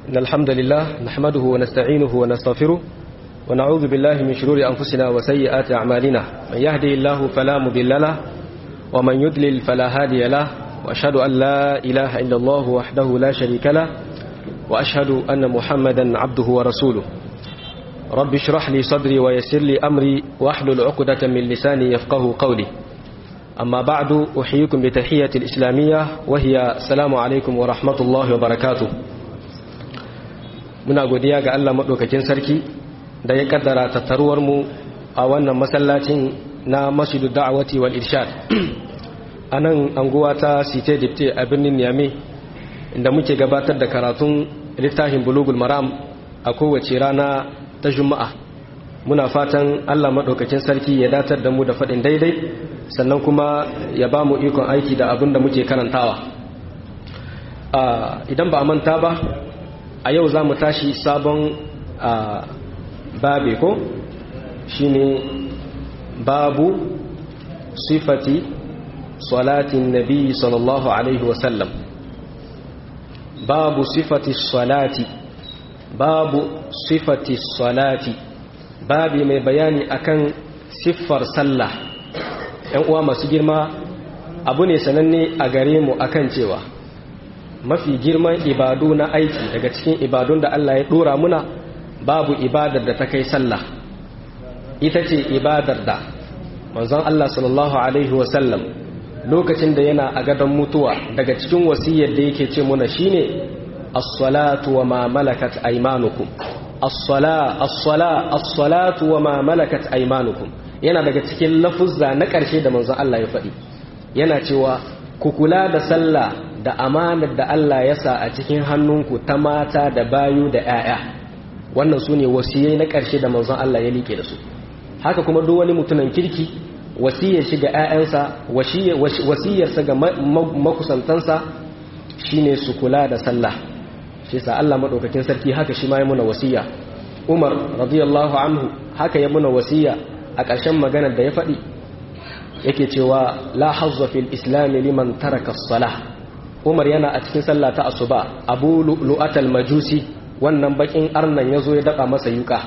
إن الحمد لله نحمده ونستعينه ونستغفره ونعوذ بالله من شرور أنفسنا وسيئات أعمالنا من يهدي الله فلا مضل له ومن يضلل فلا هادي له وأشهد أن لا إله إلا الله وحده لا شريك له وأشهد أن محمدا عبده ورسوله رب اشرح لي صدري ويسر لي أمري واحلل عقدة من لساني يفقه قولي أما بعد أحييكم بتحية الإسلامية وهي السلام عليكم ورحمة الله وبركاته muna godiya ga Allah maɗaukakin sarki da ya kaddara tattaruwar mu a wannan masallacin na masjidu da'awati wal irshad a nan anguwa ta site dipte a birnin Niamey inda muke gabatar da karatun littafin bulugul maram a kowace rana ta juma'a muna fatan Allah maɗaukakin sarki ya datar da mu da faɗin daidai sannan kuma ya ba mu ikon aiki da abin da muke karantawa idan ba a manta ba a yau za mu tashi sabon babe ko shine babu sifati salatin nabi sallallahu alaihi wasallam babu sifati salati babu sifati salati babi mai bayani akan siffar sallah yan uwa masu girma abu ne sananne a gare mu akan cewa mafi girman ibadu na aiki daga cikin ibadun da Allah ya dora muna babu ibadar da ta kai sallah ita ce ibadar da manzon Allah sallallahu alaihi wasallam lokacin da yana a gadon mutuwa daga cikin wasiyar da yake ce muna shine as-salatu wa ma malakat aymanukum as-sala as-sala as-salatu wa ma malakat aymanukum yana daga cikin lafuzza na ƙarshe da manzon Allah ya faɗi yana cewa ku kula da sallah da amanar da Allah ya sa a cikin hannunku ta mata da bayu da 'ya'ya wannan su ne wasiyai na ƙarshe da manzon Allah ya liƙe da su haka kuma duk wani mutumin kirki wasiyar shi ga 'ya'yansa wasiyarsa ga makusantansa shine su kula da sallah shi sa Allah madaukakin sarki haka shi ma ya muna wasiya Umar radiyallahu anhu haka ya muna wasiya a ƙarshen maganar da ya faɗi yake cewa la hazza fil islam liman taraka as-salah Umar yana a cikin sallah ta asuba Abu Lu'atal Majusi wannan bakin arnan yazo ya daba masa yuka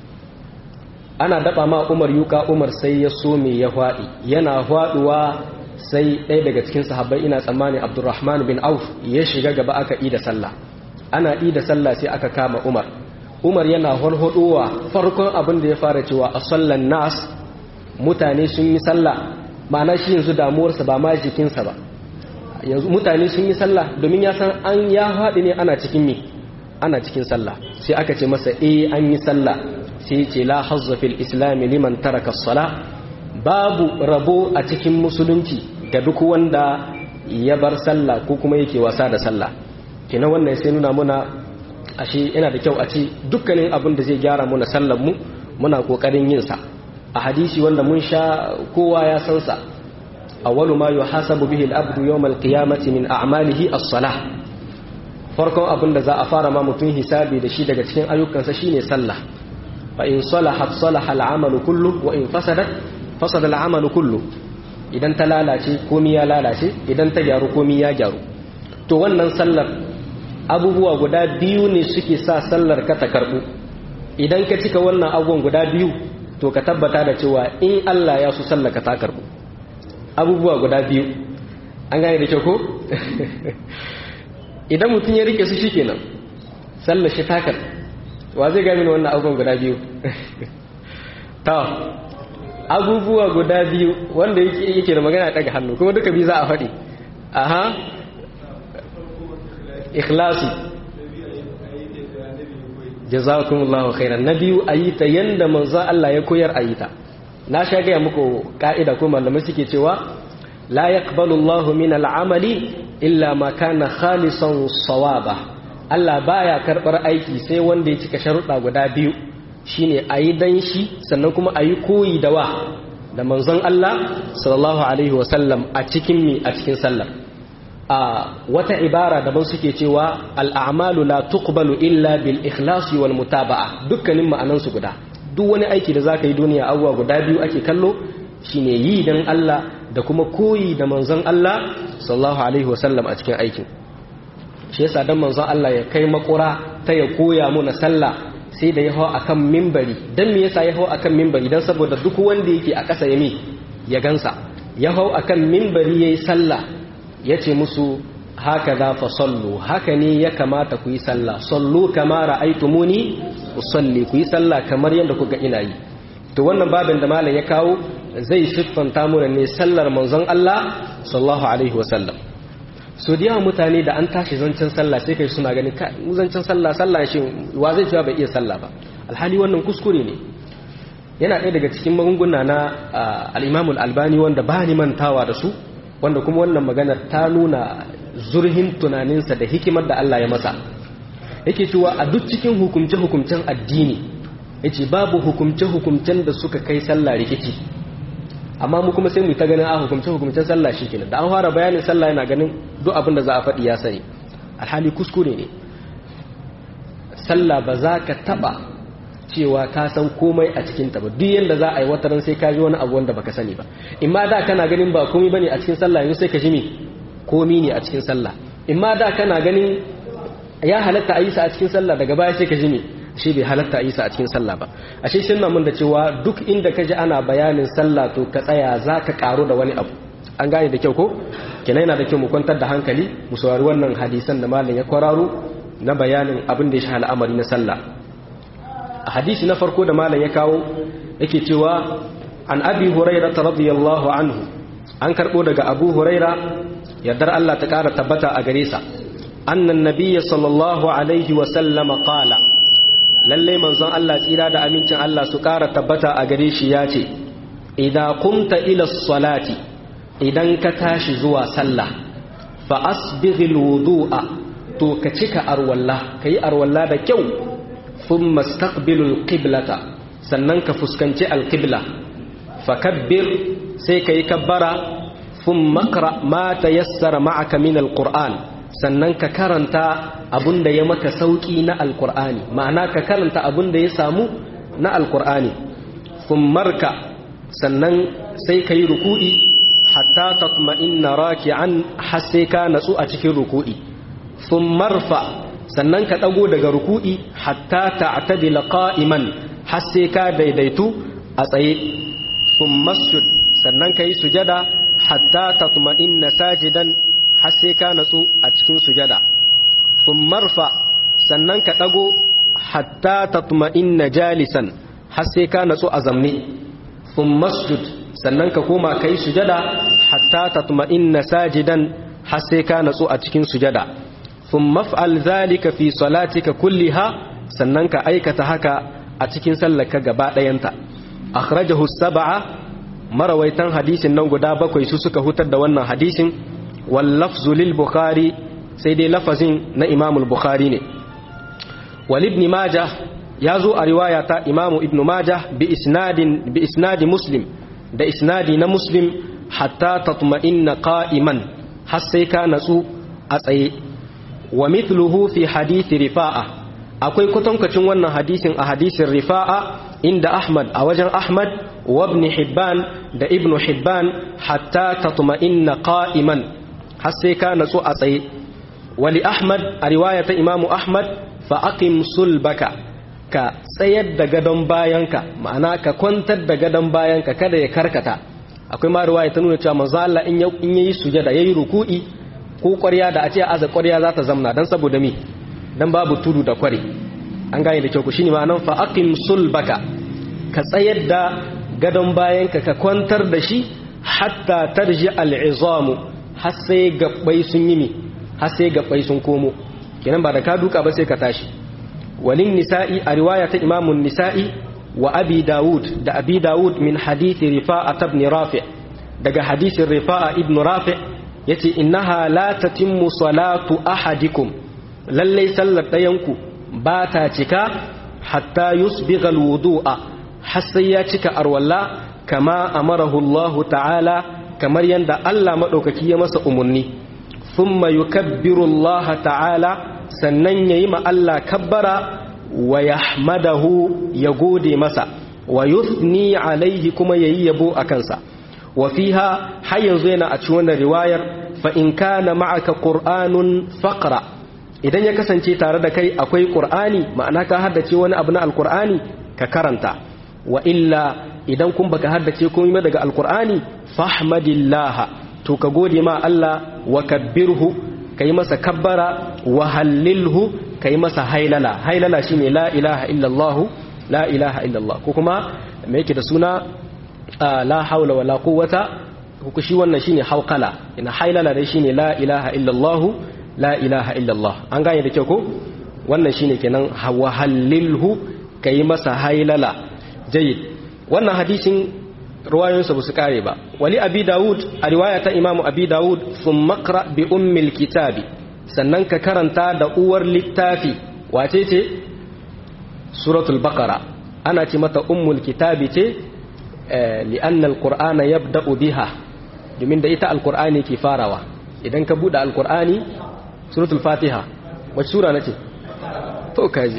ana daba ma Umar yuka Umar sai ya so me ya hwadi yana hwaduwa sai ɗaya daga cikin sahabbai ina tsammani Abdurrahman bin Auf ya shiga gaba aka yi da sallah ana yi da sallah sai aka kama Umar Umar yana holhodowa farkon abin da ya fara cewa a sallan nas mutane sun yi sallah ma'ana shi yanzu damuwarsa ba ma jikinsa ba yanzu mutane sun yi sallah domin ya san an ya haɗu ne ana cikin mi ana cikin sallah sai aka ce masa eh an yi sallah sai ce la hazza fil islam liman taraka sala babu rabo a cikin musulunci ga duk wanda ya bar sallah ko kuma yake wasa da sallah kina wannan sai nuna muna ashe yana da kyau a ce dukkanin abin da zai gyara muna sallar mu muna kokarin yin sa a hadisi wanda mun sha kowa ya san sa awwalu ma yuhasabu bihi al-abdu yawm al-qiyamati min a'malihi as-salah farkon abin da za a fara ma mutum hisabi da shi daga cikin ayyukansa shine sallah fa in salahat salaha al-amalu kullu wa in fasadat fasada al-amalu kullu idan ta lalace komai ya lalace idan ta gyaru komai ya gyaru to wannan sallar abubuwa guda biyu ne suke sa sallar ka ta karbu idan ka cika wannan abubuwan guda biyu to ka tabbata da cewa in Allah ya so sallar ka ta karbu abubuwa guda biyu an gane da kyau ko idan mutum ya rike su shi kenan sallar shi takar wa zai gami wannan abubuwan guda biyu ta abubuwa guda biyu wanda yake da magana daga hannu kuma duka biyu za a faɗi aha ikhlasi jazakumullahu khairan na biyu a yi ta yanda manzo Allah ya koyar a yi ta na sha gaya muku ka'ida ko malamai suke cewa la yaqbalu Allahu min al'amali illa ma kana khalisan sawaba Allah baya karbar aiki sai wanda ya cika sharuɗa guda biyu shine ayi dan shi sannan kuma ayi koyi da wa da manzon Allah sallallahu alaihi wasallam a cikin mi a cikin sallar a wata ibara daban suke cewa al'amalu la tuqbalu illa bil ikhlasi wal mutaba'a dukkanin ma'anansu guda duk wani aiki da zaka yi duniya abuwa guda biyu ake kallo shine yi dan Allah da kuma koyi da manzon Allah sallallahu alaihi wasallam a cikin aikin shi yasa dan manzon Allah ya kai makura ta ya koya muna sallah sai da ya hau akan mimbari dan me yasa ya hau akan mimbari dan saboda duk wanda yake a ƙasa ya mi ya gansa ya hau akan mimbari yayi sallah yace musu haka za fa sallu haka ne ya kamata ku yi sallah sallu kama ra'aytumuni usalli ku yi sallah kamar yadda kuka ina yi to wannan babin da malam ya kawo zai siffanta mu ne sallar manzon Allah sallallahu alaihi wasallam so da yawan mutane da an tashi zancen sallah sai kai suna ganin kai mu zancen sallah sallah shi wa zai cewa bai iya sallah ba alhali wannan kuskure ne yana ɗaya daga cikin magunguna na al-Imam al-Albani wanda ba ni mantawa da su wanda kuma wannan maganar ta nuna zurhin tunaninsa da hikimar da Allah ya masa yake cewa a duk cikin hukumce-hukumcen addini yace babu hukumce-hukumcen da suka kai sallah rikici amma mu kuma sai mu ta ganin a hukumce-hukumcen sallah shikenan da an fara bayanin sallah yana ganin duk abin da za a faɗi ya sani alhali kuskure ne sallah ba za ka taɓa cewa ka san komai a cikin ta ba duk yanda za a yi wataran sai ka ji wani abu wanda baka sani ba imma da kana ganin ba komai bane a cikin sallah yanzu sai ka ji me komi ne a cikin sallah imma da kana ganin ya halatta a yi sa a cikin sallah daga baya sai ka ji me shi bai halatta a yi sa a cikin sallah ba ashe shi mun da cewa duk inda ka ji ana bayanin sallah to ka tsaya za ka karo da wani abu an gane da kyau ko kenan yana da kyau mu kwantar da hankali mu saurari wannan hadisan da malam ya kwararo na bayanin abin da ya shafi al'amari na sallah a hadisi na farko da malam ya kawo yake cewa an abi hurairah radiyallahu anhu an karbo daga abu huraira yardar Allah ta ƙara tabbata a gare sa annan nabiyya sallallahu alaihi wa sallama qala lalle manzon Allah tsira da amincin Allah su ƙara tabbata a gare shi ya ce idan qumta ila salati idan ka tashi zuwa sallah fa asbighil wudu'a to ka cika arwalla kai arwalla da kyau thumma istaqbilul qiblata sannan ka fuskanci alqibla fakabbir sai kai kabbara thumma qra ma tayassara ma'aka min alquran sannan ka karanta abunda ya maka sauki na alqur'ani ma'ana ka karanta abunda ya samu na alqur'ani thummarka sannan sai kai ruku'i hatta tatma'inna raki'an har sai ka natsu a cikin ruku'i thummarfa sannan ka dago daga ruku'i hatta ta'tadila qa'iman har sai ka daidaitu a tsaye thummasjud sannan kai sujada hatta tatma'inna sajidan har sai ka natsu a cikin sujada thummarfa sannan ka dago hatta tatma'inna jalisan har sai ka natsu a zamne thummasjud sannan ka koma kai sujada hatta tatma'inna sajidan har sai ka natsu a cikin sujada thumma fa'al zalika fi salatika kulliha sannan ka aikata haka a cikin sallarka gaba ɗayanta akhrajahu sab'a marawaitan hadisin nan guda bakwai su suka hutar da wannan hadisin wal lafzu lil bukhari sai dai lafazin na imamul bukhari ne wal ibn majah ya zo a riwaya ta imamu ibn majah bi isnadin bi isnadi muslim da isnadi na muslim hatta tatma'inna qa'iman har sai ka natsu a tsaye wa mithluhu fi hadisi rifa'a akwai kwatankwacin wannan hadisin a hadisin rifa'a inda ahmad a wajen ahmad wa ibn hibban da ibn hibban hatta tatma'inna qa'iman har sai ka natsu a tsaye wali ahmad a riwaya ta imamu ahmad fa aqim sulbaka ka tsayar da gadon bayanka ma'ana ka kwantar da gadon bayanka kada ya karkata akwai ma riwaya ta nuna cewa manzo Allah in yayi sujada yayi ruku'i ko ƙwarya da a ce aza ƙwarya za ta zamna dan saboda mi dan babu tudu da kware an gane da kyau ku shine ma'anan fa aqim sulbaka ka tsayar da gadon bayanka ka kwantar da shi hatta tarji al'izamu har sai gabbai sun yi mi har sai gabbai sun komo kenan ba da ka duka ba sai ka tashi walin nisa'i a riwaya ta imamun nisa'i wa abi dawud da abi dawud min hadithi rifa'a ibn rafi daga hadisin rifa'a ibn rafi yace innaha la tatimmu salatu ahadikum lalle sallar dayanku ba ta cika hatta yusbigha alwudu'a har sai ya cika arwalla kama amarahu Allah ta'ala kamar yanda Allah madaukaki ya masa umurni thumma yukabbiru Allah ta'ala sannan yayi ma Allah kabbara wa yahmadahu ya gode masa wa yuthni alaihi kuma yayi yabo a kansa wa fiha har yanzu yana a cikin wannan riwayar fa in kana ma'aka qur'anun faqra idan ya kasance tare da kai akwai qur'ani ma'ana ka haddace wani abu na alqur'ani ka karanta wa illa idan kun baka haddace komai daga alqur'ani fahmadillaha to ka gode ma Allah wa kabbirhu kai masa kabbara wa hallilhu kai masa hailala hailala shine la ilaha illallah la ilaha illallah ko kuma me yake da suna la haula wala quwwata ko shi wannan shine hauqala ina hailala dai shine la ilaha illallah la ilaha illallah an gane da kyau ko wannan shine kenan wa hallilhu kai masa hailala jayyid wannan hadisin ruwayoyinsa ba su kare ba wali abi dawud a riwaya ta imamu abi dawud sun makra bi ummil kitabi sannan ka karanta da uwar littafi wace ce suratul baqara ana ce mata ummul kitabi ce li'anna alqur'ana yabda'u biha domin da ita alqur'ani ke farawa idan ka bude alqur'ani suratul fatiha wace sura nace to kaji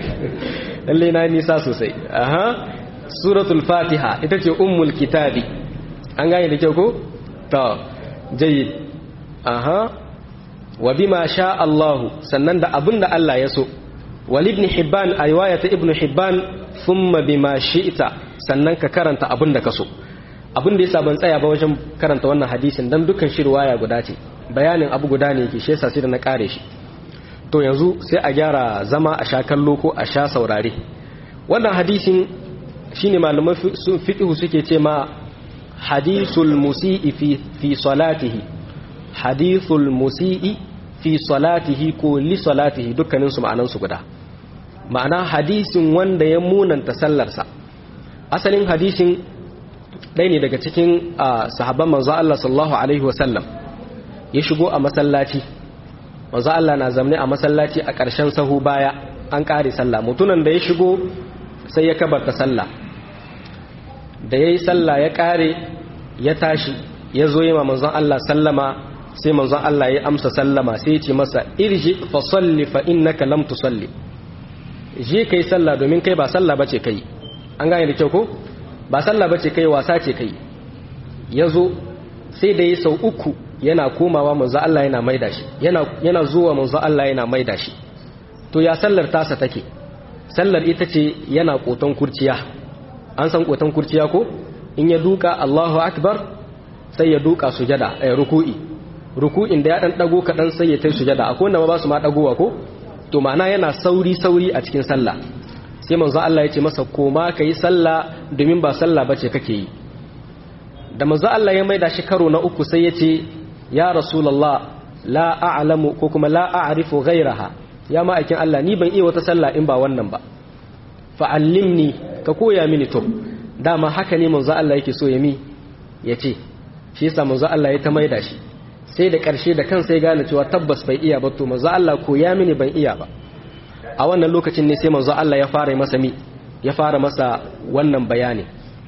lalle na nisa sosai aha suratul fatiha ita ce ummul kitabi an gane da kyau ko to jayyid aha wa bima sha Allahu sannan da abinda Allah ya so wal ibn hibban a riwayata ibn hibban thumma bima shi'ta sannan ka karanta abinda ka so abinda yasa ban tsaya ba wajen karanta wannan hadisin dan dukkan shi riwaya guda ce bayanin abu guda ne yake shi yasa sai da na kare shi to yanzu sai a gyara zama a sha kallo ko a sha saurare wannan hadisin shine malaman fiqh suke ce ma hadithul musii fi fi salatihi hadithul musii fi salatihi ko li salatihi dukkanin su ma'anan su guda ma'ana hadisin wanda ya munanta sallarsa asalin hadisin ɗaya ne daga cikin sahabban manzo Allah sallallahu alaihi wasallam ya shigo a masallaci manzo Allah na zamne a masallaci a ƙarshen sahu baya an ƙare sallah mutunan da ya shigo sai ya kabarta sallah da ya yi sallah ya ƙare ya tashi ya zo yi ma manzon Allah sallama sai manzon Allah ya amsa sallama sai ya ce masa irji fa salli fa innaka lam tusalli je kai sallah domin kai ba sallah bace kai an gane da kyau ko ba sallah bace kai wasa ce kai ya zo sai da ya sau uku yana komawa manzon Allah yana maida shi yana yana zuwa manzon Allah yana maida shi to ya sallar tasa take sallar ita ce yana koton kurciya an san koton kurciya ko in ya duka Allahu akbar sai ya duka sujada eh ruku'i ruku'in da ya dan dago kadan sai ya tai sujada akwai wanda ba su ma dagowa ko to ma'ana yana sauri sauri a cikin sallah sai manzo Allah ya ce masa koma kai sallah domin ba sallah bace kake yi da manzo Allah ya maida shi karo na uku sai ya ce ya rasulullah la a'lamu ko kuma la a'rifu ghayraha ya ma'aikin Allah ni ban iya wata sallah in ba wannan ba fa'allimni ka koya mini to dama haka ne manzo Allah yake so ya mi ya ce shi yasa manzo Allah ya ta maida shi sai da ƙarshe da kansa ya gane cewa tabbas bai iya ba to manzo Allah koya mini ban iya ba a wannan lokacin ne sai manzo Allah ya fara masa mi ya fara masa wannan bayani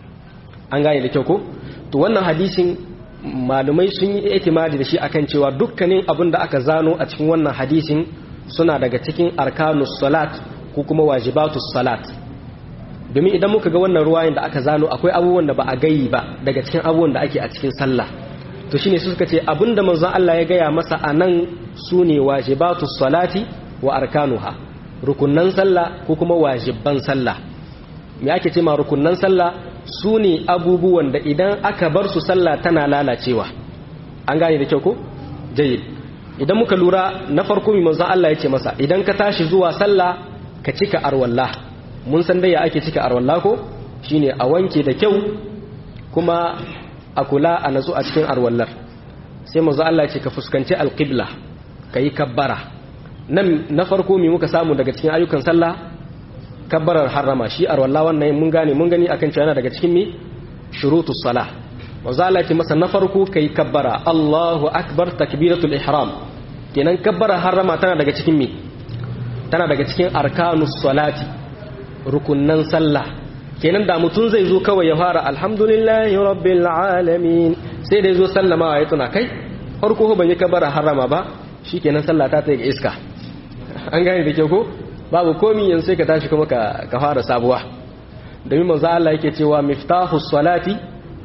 an gane da kyau ko to wannan hadisin malumai sun yi itimadi da shi akan cewa dukkanin abin da aka zano a cikin wannan hadisin suna daga cikin arkanus salat ko kuma wajibatus salat domin idan muka ga wannan ruwayin da aka zano akwai abubuwan da ba a gayi ba daga cikin abubuwan da ake a cikin sallah to shine su suka ce abinda manzon Allah ya gaya masa anan sune wajibatus salati wa arkanuha rukunnan sallah ko kuma wajibban sallah me ake ce ma rukunnan sallah sune abubuwan da idan aka bar su sallah tana lalacewa an gane da kyau ko jayyid idan muka lura na farko mai manzon Allah ya ce masa idan ka tashi zuwa sallah ka cika arwallah mun san dai ya ake cika arwallah ko shine a wanke da kyau kuma a kula a natsu a cikin arwallar sai manzon Allah ya ce ka fuskanci alqibla kai kabbara nan na farko mai muka samu daga cikin ayyukan sallah kabbarar harrama shi arwallah wannan mun gane mun gani akan cewa yana daga cikin mi shurutus salah manzo Allah ce masa na farko kai kabbara Allahu akbar takbiratul ihram kenan kabbara harrama tana daga cikin me tana daga cikin arkanus salati rukunnan sallah kenan da mutun zai zo kawai ya fara alhamdulillahi rabbil alamin sai da zo sallama ya tuna kai farko ban yi kabbara harrama ba shikenan sallah ta ta iska an gane da ke ko babu komi yanzu sai ka tashi kuma ka ka fara sabuwa domin manzo Allah yake cewa miftahus salati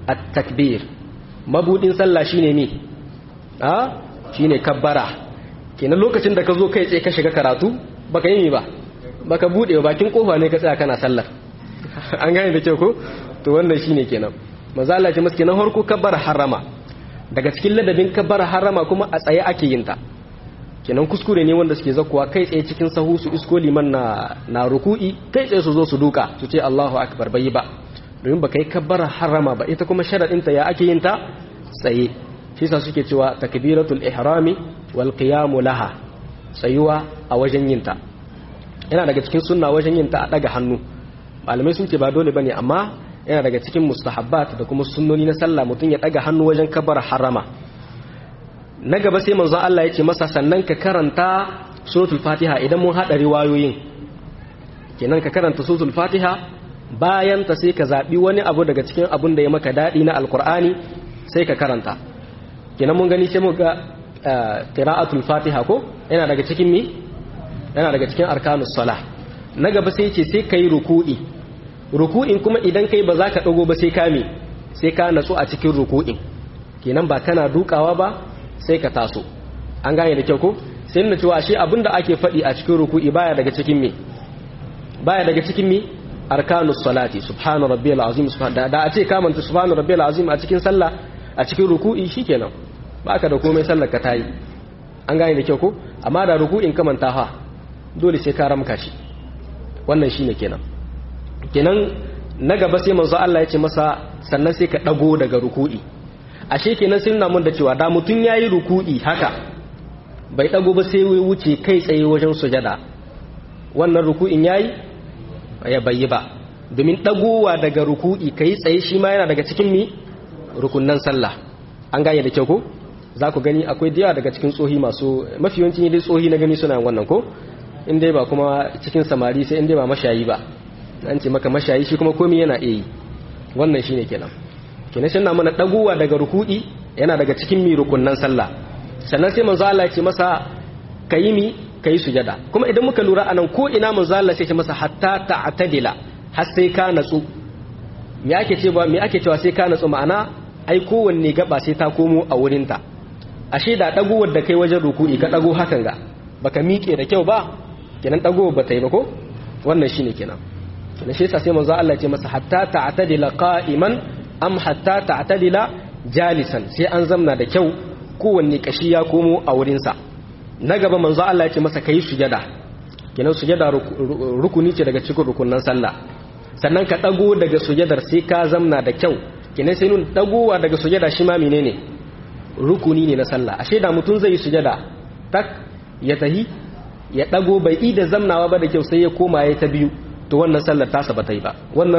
at-takbir mabudin sallah shine me a shine kabbara kenan lokacin da ka zo kai tsaye ka shiga karatu baka yi ba baka bude bakin kofa ne ka tsaya kana sallar an gane da kyau ko to wannan shine kenan manzo Allah ce maske na harko kabbar harama daga cikin ladabin kabbar harama kuma a tsaye ake yin ta kenan kuskure ne wanda suke zakuwa kai tsaye cikin sahu su isko liman na na ruku'i kai tsaye su zo su duka su ce Allahu akbar bai ba domin baka yi kabbar harama ba ita kuma sharadin ta ya ake yin ta tsaye shi yasa suke cewa takbiratul ihrami wal qiyamu laha tsayuwa a wajen yin ta yana daga cikin sunna wajen yin ta a daga hannu malamai sun ce ba dole bane amma yana daga cikin mustahabbat da kuma sunnoni na sallah mutum ya daga hannu wajen kabar harama na gaba sai manzon Allah ya ce masa sannan ka karanta suratul fatiha idan mun hada riwayoyin kenan ka karanta suratul fatiha bayan ta sai ka zabi wani abu daga cikin abun da ya maka dadi na alqur'ani sai ka karanta kenan mun gani sai mu ga qira'atul fatiha ko yana daga cikin mi yana daga cikin arkanus salah na gaba sai ce sai kai ruku'i ruku'in kuma idan kai ba za ka dago ba sai ka me sai ka natsu a cikin ruku'in kenan ba kana dukawa ba sai ka taso an gane da kyau ko sai nuna cewa shi abinda ake faɗi a cikin ruku'i baya daga cikin me baya daga cikin me arkanus salati subhana rabbiyal azim subhana da a ce ka manta subhana rabbiyal azim a cikin sallah a cikin ruku'i shikenan baka da komai sallar ka tayi an gane da kyau ko amma da ruku'in ka manta fa dole sai ka ramka shi wannan shine kenan kenan na gaba sai manzo Allah ya ce masa sannan sai ka dago daga ruku'i ashe kenan sai nuna mun da cewa da mutun yayi ruku'i haka bai dago ba sai wuce kai tsaye wajen sujada wannan ruku'in yayi ya bayyi ba domin dagowa daga ruku'i kai tsaye shi ma yana daga cikin mi rukunnan sallah an gane da kyau ko za ku gani akwai da yawa daga cikin tsohi masu mafi yawancin dai tsohi na gani suna wannan ko in dai ba kuma cikin samari sai in dai ba mashayi ba an ce maka mashayi shi kuma komai yana iya yi wannan shine kenan kenan shi na mana dagowa daga ruku'i yana daga cikin mi rukunnan sallah sannan sai manzo Allah ya ce masa kayi mi kayi sujada kuma idan muka lura anan ko ina manzo Allah sai ya ce masa hatta ta'tadila har sai ka natsu me ake cewa me ake cewa sai ka natsu ma'ana ai kowanne gaba sai ta komo a wurinta ashe da dagowar da kai wajen ruku'i ka dago hakan ga baka miƙe da kyau ba kenan dagowar ba ta yi ba ko wannan shine kenan kenan shi yasa sai manzo Allah ya ce masa hatta ta'tadila qa'iman am hatta ta'tadila jalisan sai an zamna da kyau kowanne kashi ya komo a wurin sa na gaba manzo Allah ya ce masa kai sujada kenan sujada rukuni ce daga cikin rukunan sallah sannan ka dago daga sujadar sai ka zamna da kyau kenan sai nun dagowa daga sujada shi ma menene rukuni ne na sallah ashe da mutum zai yi sujada tak ya tahi ya dago bai ida zamnawa ba da kyau sai ya koma ya ta biyu to wannan sallar tasa ba ta yi ba wannan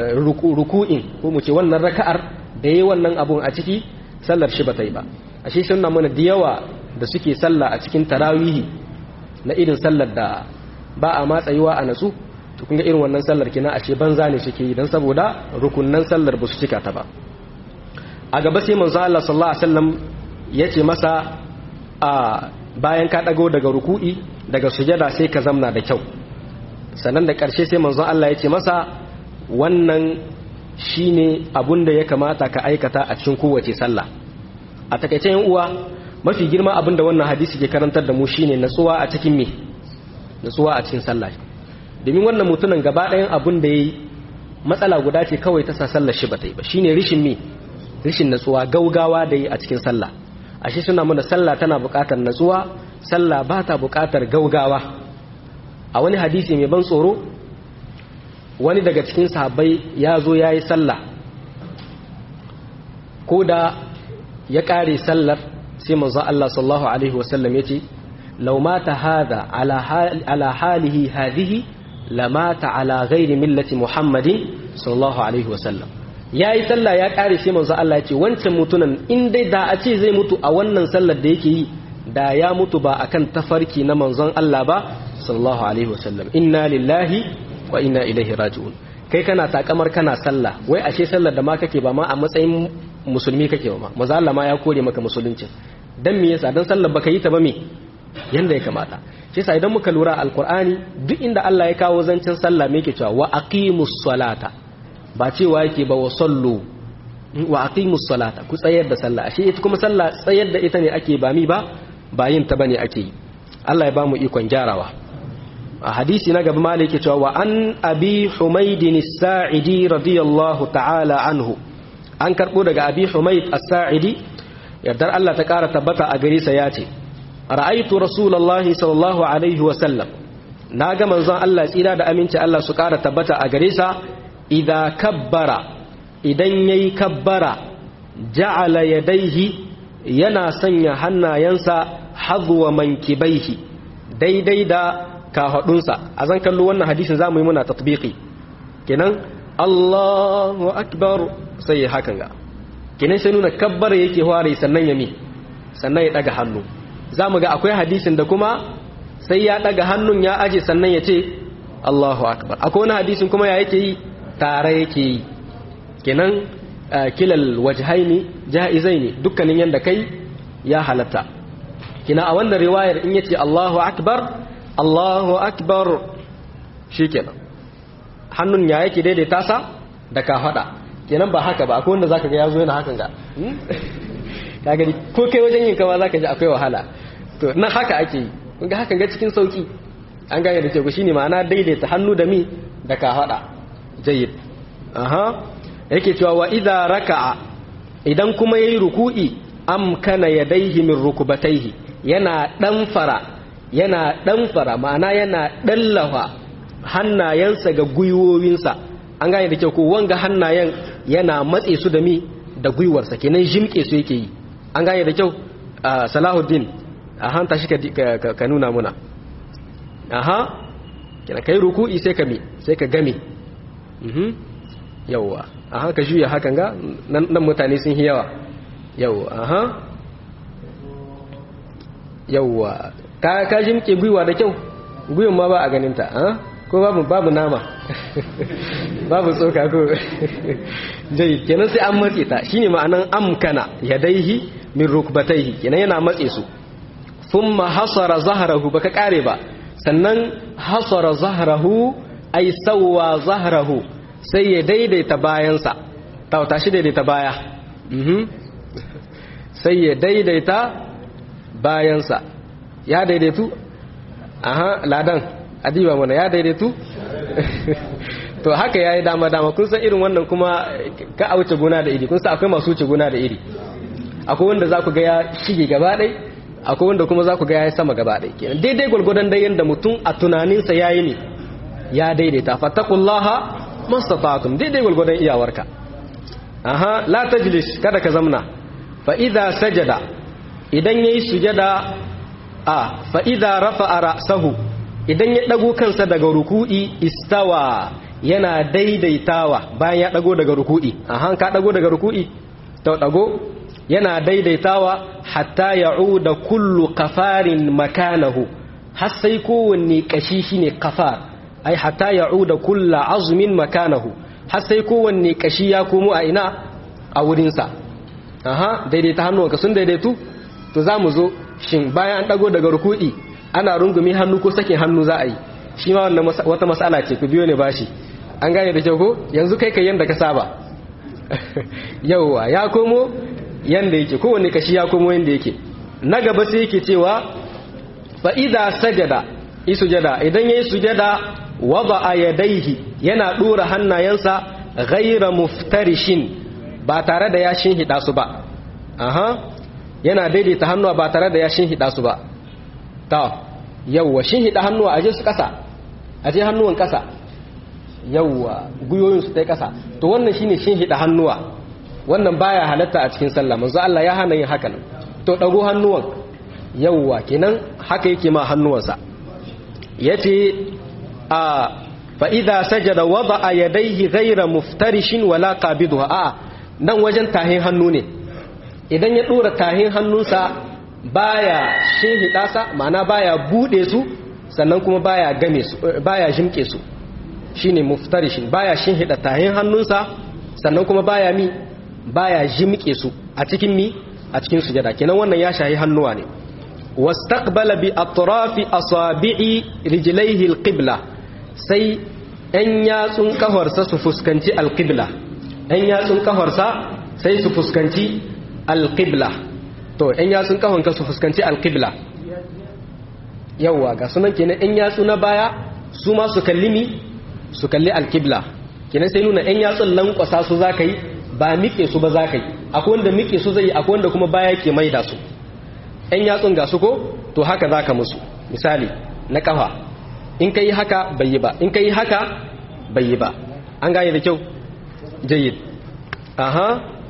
ruku'in ko mu ce wannan raka'ar da yayi wannan abun a ciki sallar shi ba ta yi ba ashe sunna mana da yawa da suke sallah a cikin tarawihi na irin sallar da ba a matsayuwa a natsu to kun ga irin wannan sallar kina ashe banza ne suke yi dan saboda rukunnan sallar ba su cika ta ba a gaba sai manzo Allah sallallahu alaihi wasallam yace masa a bayan ka dago daga ruku'i daga sujada sai ka zamna da kyau sannan da ƙarshe sai manzo Allah yace masa wannan shine abun da ya kamata ka aikata a cikin kowace sallah a takaice yan uwa mafi girma abin da wannan hadisi ke karantar da mu shine natsuwa a cikin me natsuwa a cikin sallah domin wannan mutumin gaba ɗayan abin da yayi matsala guda ce kawai ta sa sallar shi bata yi ba shine rishin me rishin natsuwa gaugawa da yi a cikin sallah ashe suna mana sallah tana buƙatar natsuwa sallah ba ta buƙatar gaugawa a wani hadisi mai ban tsoro wani daga cikin sahabbai ya zo ya yi sallah ko da ya ƙare sallar sai manzo Allah sallallahu alaihi wasallam ya ce law mata hada ala halihi hadhihi lamata ala ghairi millati muhammadin sallallahu alaihi wasallam ya yi sallah ya ƙare sai manzo Allah ya ce wancan mutunan in dai da a ce zai mutu a wannan sallar da yake yi da ya mutu ba akan tafarki na manzon Allah ba sallallahu alaihi wasallam inna lillahi wa inna ilaihi raji'un kai kana takamar kana sallah wai ashe sallar da ma kake ba ma a matsayin musulmi kake ba ma manzo Allah ma ya kore maka musulunci dan me yasa dan sallar baka yi ta ba me yanda ya kamata shi yasa idan muka lura alqur'ani duk inda Allah ya kawo zancen sallah me yake cewa wa aqimus salata ba cewa yake ba wa sallu wa aqimus salata ku tsayar da sallah ashe ita kuma sallah tsayar da ita ne ake ba mi ba ba yin ta bane ake yi Allah ya ba mu ikon gyarawa a hadisi na gaba malik cewa wa an abi humaydin as-sa'idi radiyallahu ta'ala anhu an karbo daga abi humayd as-sa'idi yardar Allah ta kara tabbata a gare sa yace ra'aytu rasulullahi sallallahu alaihi wa sallam naga manzon Allah tsira da aminci Allah su kara tabbata a gare sa idza kabbara idan yayi kabbara ja'ala yadayhi yana sanya hannayensa hazwa mankibaihi daidai da kahadunsa a zan kallo wannan hadisin zamu yi muna tatbiki kenan Allahu akbar sai hakan ga kenan sai nuna kabbara yake ware sannan ya mi sannan ya daga hannu zamu ga akwai hadisin da kuma sai ya daga hannun ya aje sannan ya ce Allahu akbar akwai wani hadisin kuma ya yake yi tare yake yi kenan kilal wajhaini jaizaini dukkanin yanda kai ya halatta kina a wannan riwayar in yace Allahu akbar Allahu akbar shikenan hannun ya yake daidaita sa da ka fada kenan ba haka ba akwai wanda zaka ga yazo yana hakan ga ka gani ko kai wajen yin kama zaka ji akwai wahala to nan haka ake yi kun ga hakan ga cikin sauki an gane da ce shine ma'ana daidaita hannu da mi da ka fada jayyid aha yake cewa wa idza raka'a idan kuma yayi ruku'i amkana yadayhi min rukubatayhi yana danfara yana danfara ma'ana yana dallawa hannayensa ga gwiwowinsa an gane da kyau ko wanga hannayen yana matse su da mi da gwiwarsa kenan jimke su yake yi an gane da kyau salahuddin a hanta shi ka nuna muna aha kina kai ruku'i sai ka mi sai ka game yawwa a haka juya hakan ga nan mutane sun yi yawa yawwa aha yawwa ka ka jimke gwiwa da kyau gwiwan ma ba a ganin ta ko babu babu nama babu tsoka ko jai kenan sai an matse ta shine ma'anan amkana yadaihi min rukbataihi kenan yana matse su thumma hasara zahrahu baka kare ba sannan hasara zahrahu ay sawwa zahrahu sai ya daidaita bayansa tauta shi daidaita baya sai ya daidaita bayansa ya daidaitu aha ladan adiba mana ya daidaitu to haka ya yi dama dama kun san irin wannan kuma ka a wuce gona da iri kun san akwai masu wuce gona da iri akwai wanda za ku ga ya shige gaba ɗai akwai wanda kuma za ku ga ya yi sama gaba ɗai kenan daidai gwalgwadon dai yadda mutum a tunaninsa ya yi ne ya daidaita fattakullaha mastata'tum daidai gwalgwadon iyawarka aha la tajlis kada ka zamna fa idza sajada idan yayi sujada a fa idza rafa'a ra'sahu idan ya dago kansa daga ruku'i istawa yana daidaitawa bayan ya dago daga ruku'i aha ka dago daga ruku'i to dago yana daidaitawa hatta ya'uda kullu qafarin makanahu har sai kowanne kashi shine qafar ai hatta ya'uda kullu azmin makanahu har sai kowanne kashi ya komo a ina a wurinsa aha daidaita hannuwanka sun daidaitu to za mu zo shin bayan an dago daga ruku'i ana rungumi hannu ko sakin hannu za a yi shi ma wannan wata mas'ala ce ku biyo ne bashi an gane da kyau ko yanzu kai kai yanda ka saba yauwa ya komo yanda yake kowanne kashi ya komo yanda yake na gaba sai yake cewa fa idza sajada isujada idan yayi sujada wada yadaihi yana dora hannayensa ghayra muftarishin ba tare da ya shinhida su ba aha yana daidaita hannuwa ba tare da ya shinhida su ba ta yawwa shinhida hannuwa aje su kasa aje hannuwan kasa yawwa guyoyin su tai kasa to wannan shine shinhida hannuwa wannan baya halatta a cikin sallah manzo Allah ya hana yin hakan to dago hannuwan yawwa kenan haka yake ma hannuwansa yace a fa idza sajada wada'a yadayhi ghayra muftarishin wala qabidha a nan wajen tahin hannu ne idan ya dora tahin hannunsa baya shinhida sa ma'ana baya bude su sannan kuma baya game su baya jimke su shine muftarishin baya shinhida tahin hannunsa sannan kuma baya mi baya jimke su a cikin mi a cikin sujada kenan wannan ya shahi hannuwa ne wastaqbala bi atrafi asabi'i rijlaihi alqibla sai ɗan yatsun kafarsa su fuskanci alqibla ɗan yatsun kafarsa sai su fuskanci alqibla to ɗan yatsun kafanka su fuskanci alqibla yawwa ga sunan kenan in yatsu na baya su ma su kalli mi su kalli alkibla kenan sai nuna in yatsun lankwasa su za ka yi ba miƙe su ba za ka yi akwai wanda miƙe su zai yi akwai wanda kuma baya ke maida su in yatsun ga su ko to haka za ka musu misali na kafa in ka yi haka bai yi ba in ka yi haka bai yi ba an gane da kyau jayyid aha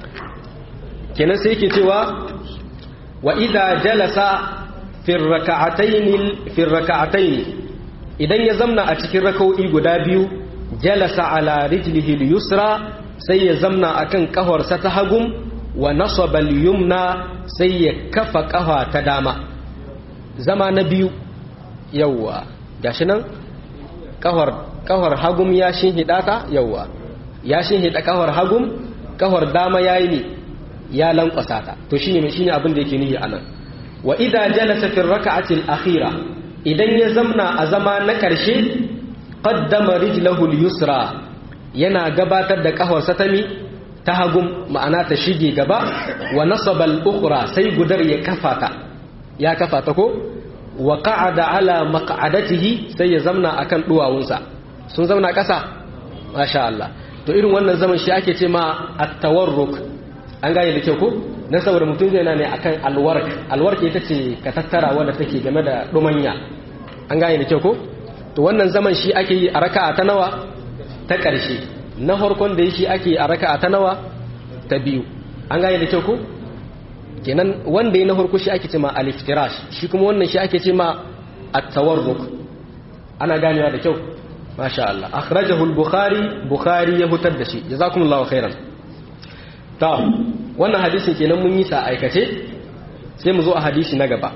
kenan sai ke cewa wa idza jalasa fi rak'atayn fi rak'atayn idan ya zamna a cikin rak'o'i guda biyu jalasa ala rijlihi al-yusra sai ya zamna akan kafarsa ta hagum wa nasaba al-yumna sai ya kafa kafa ta dama zama na biyu yawwa gashi nan kafar kafar hagum ya shinhida ta yawwa ya shinhida kafar hagum kafar dama yayi ne ya lankwasa ta to shine shine abin da yake nihi anan wa idza jalasa fi rak'ati al-akhira idan ya zamna a zama na karshe qaddama rijlahu al-yusra yana gabatar da kafarsa ta mi ta hagum ma'ana ta shige gaba wa nasaba al-ukhra sai gudar ya kafa ta ya kafa ta ko wa qa'ada ala maq'adatihi sai ya zamna akan duwawunsa sun zauna kasa masha Allah to irin wannan zaman shi ake ce ma at-tawarruk an gane da kyau ko na saboda mutum zai na ne akan alwark alwark ita ce ka tattara wanda take game da dumanya an gane da kyau ko to wannan zaman shi ake yi a raka'a ta nawa ta ƙarshe na farkon da shi ake a raka'a ta nawa ta biyu an gane da kyau ko kenan wanda ya na farko shi ake ce ma aliftirash shi kuma wannan shi ake ce ma at-tawarruk ana ganewa da kyau masha Allah akhrajahu al-bukhari bukhari ya hutar da shi jazakumullahu khairan ta wannan hadisin kenan mun yi sa aikace sai mu zo a hadisi na gaba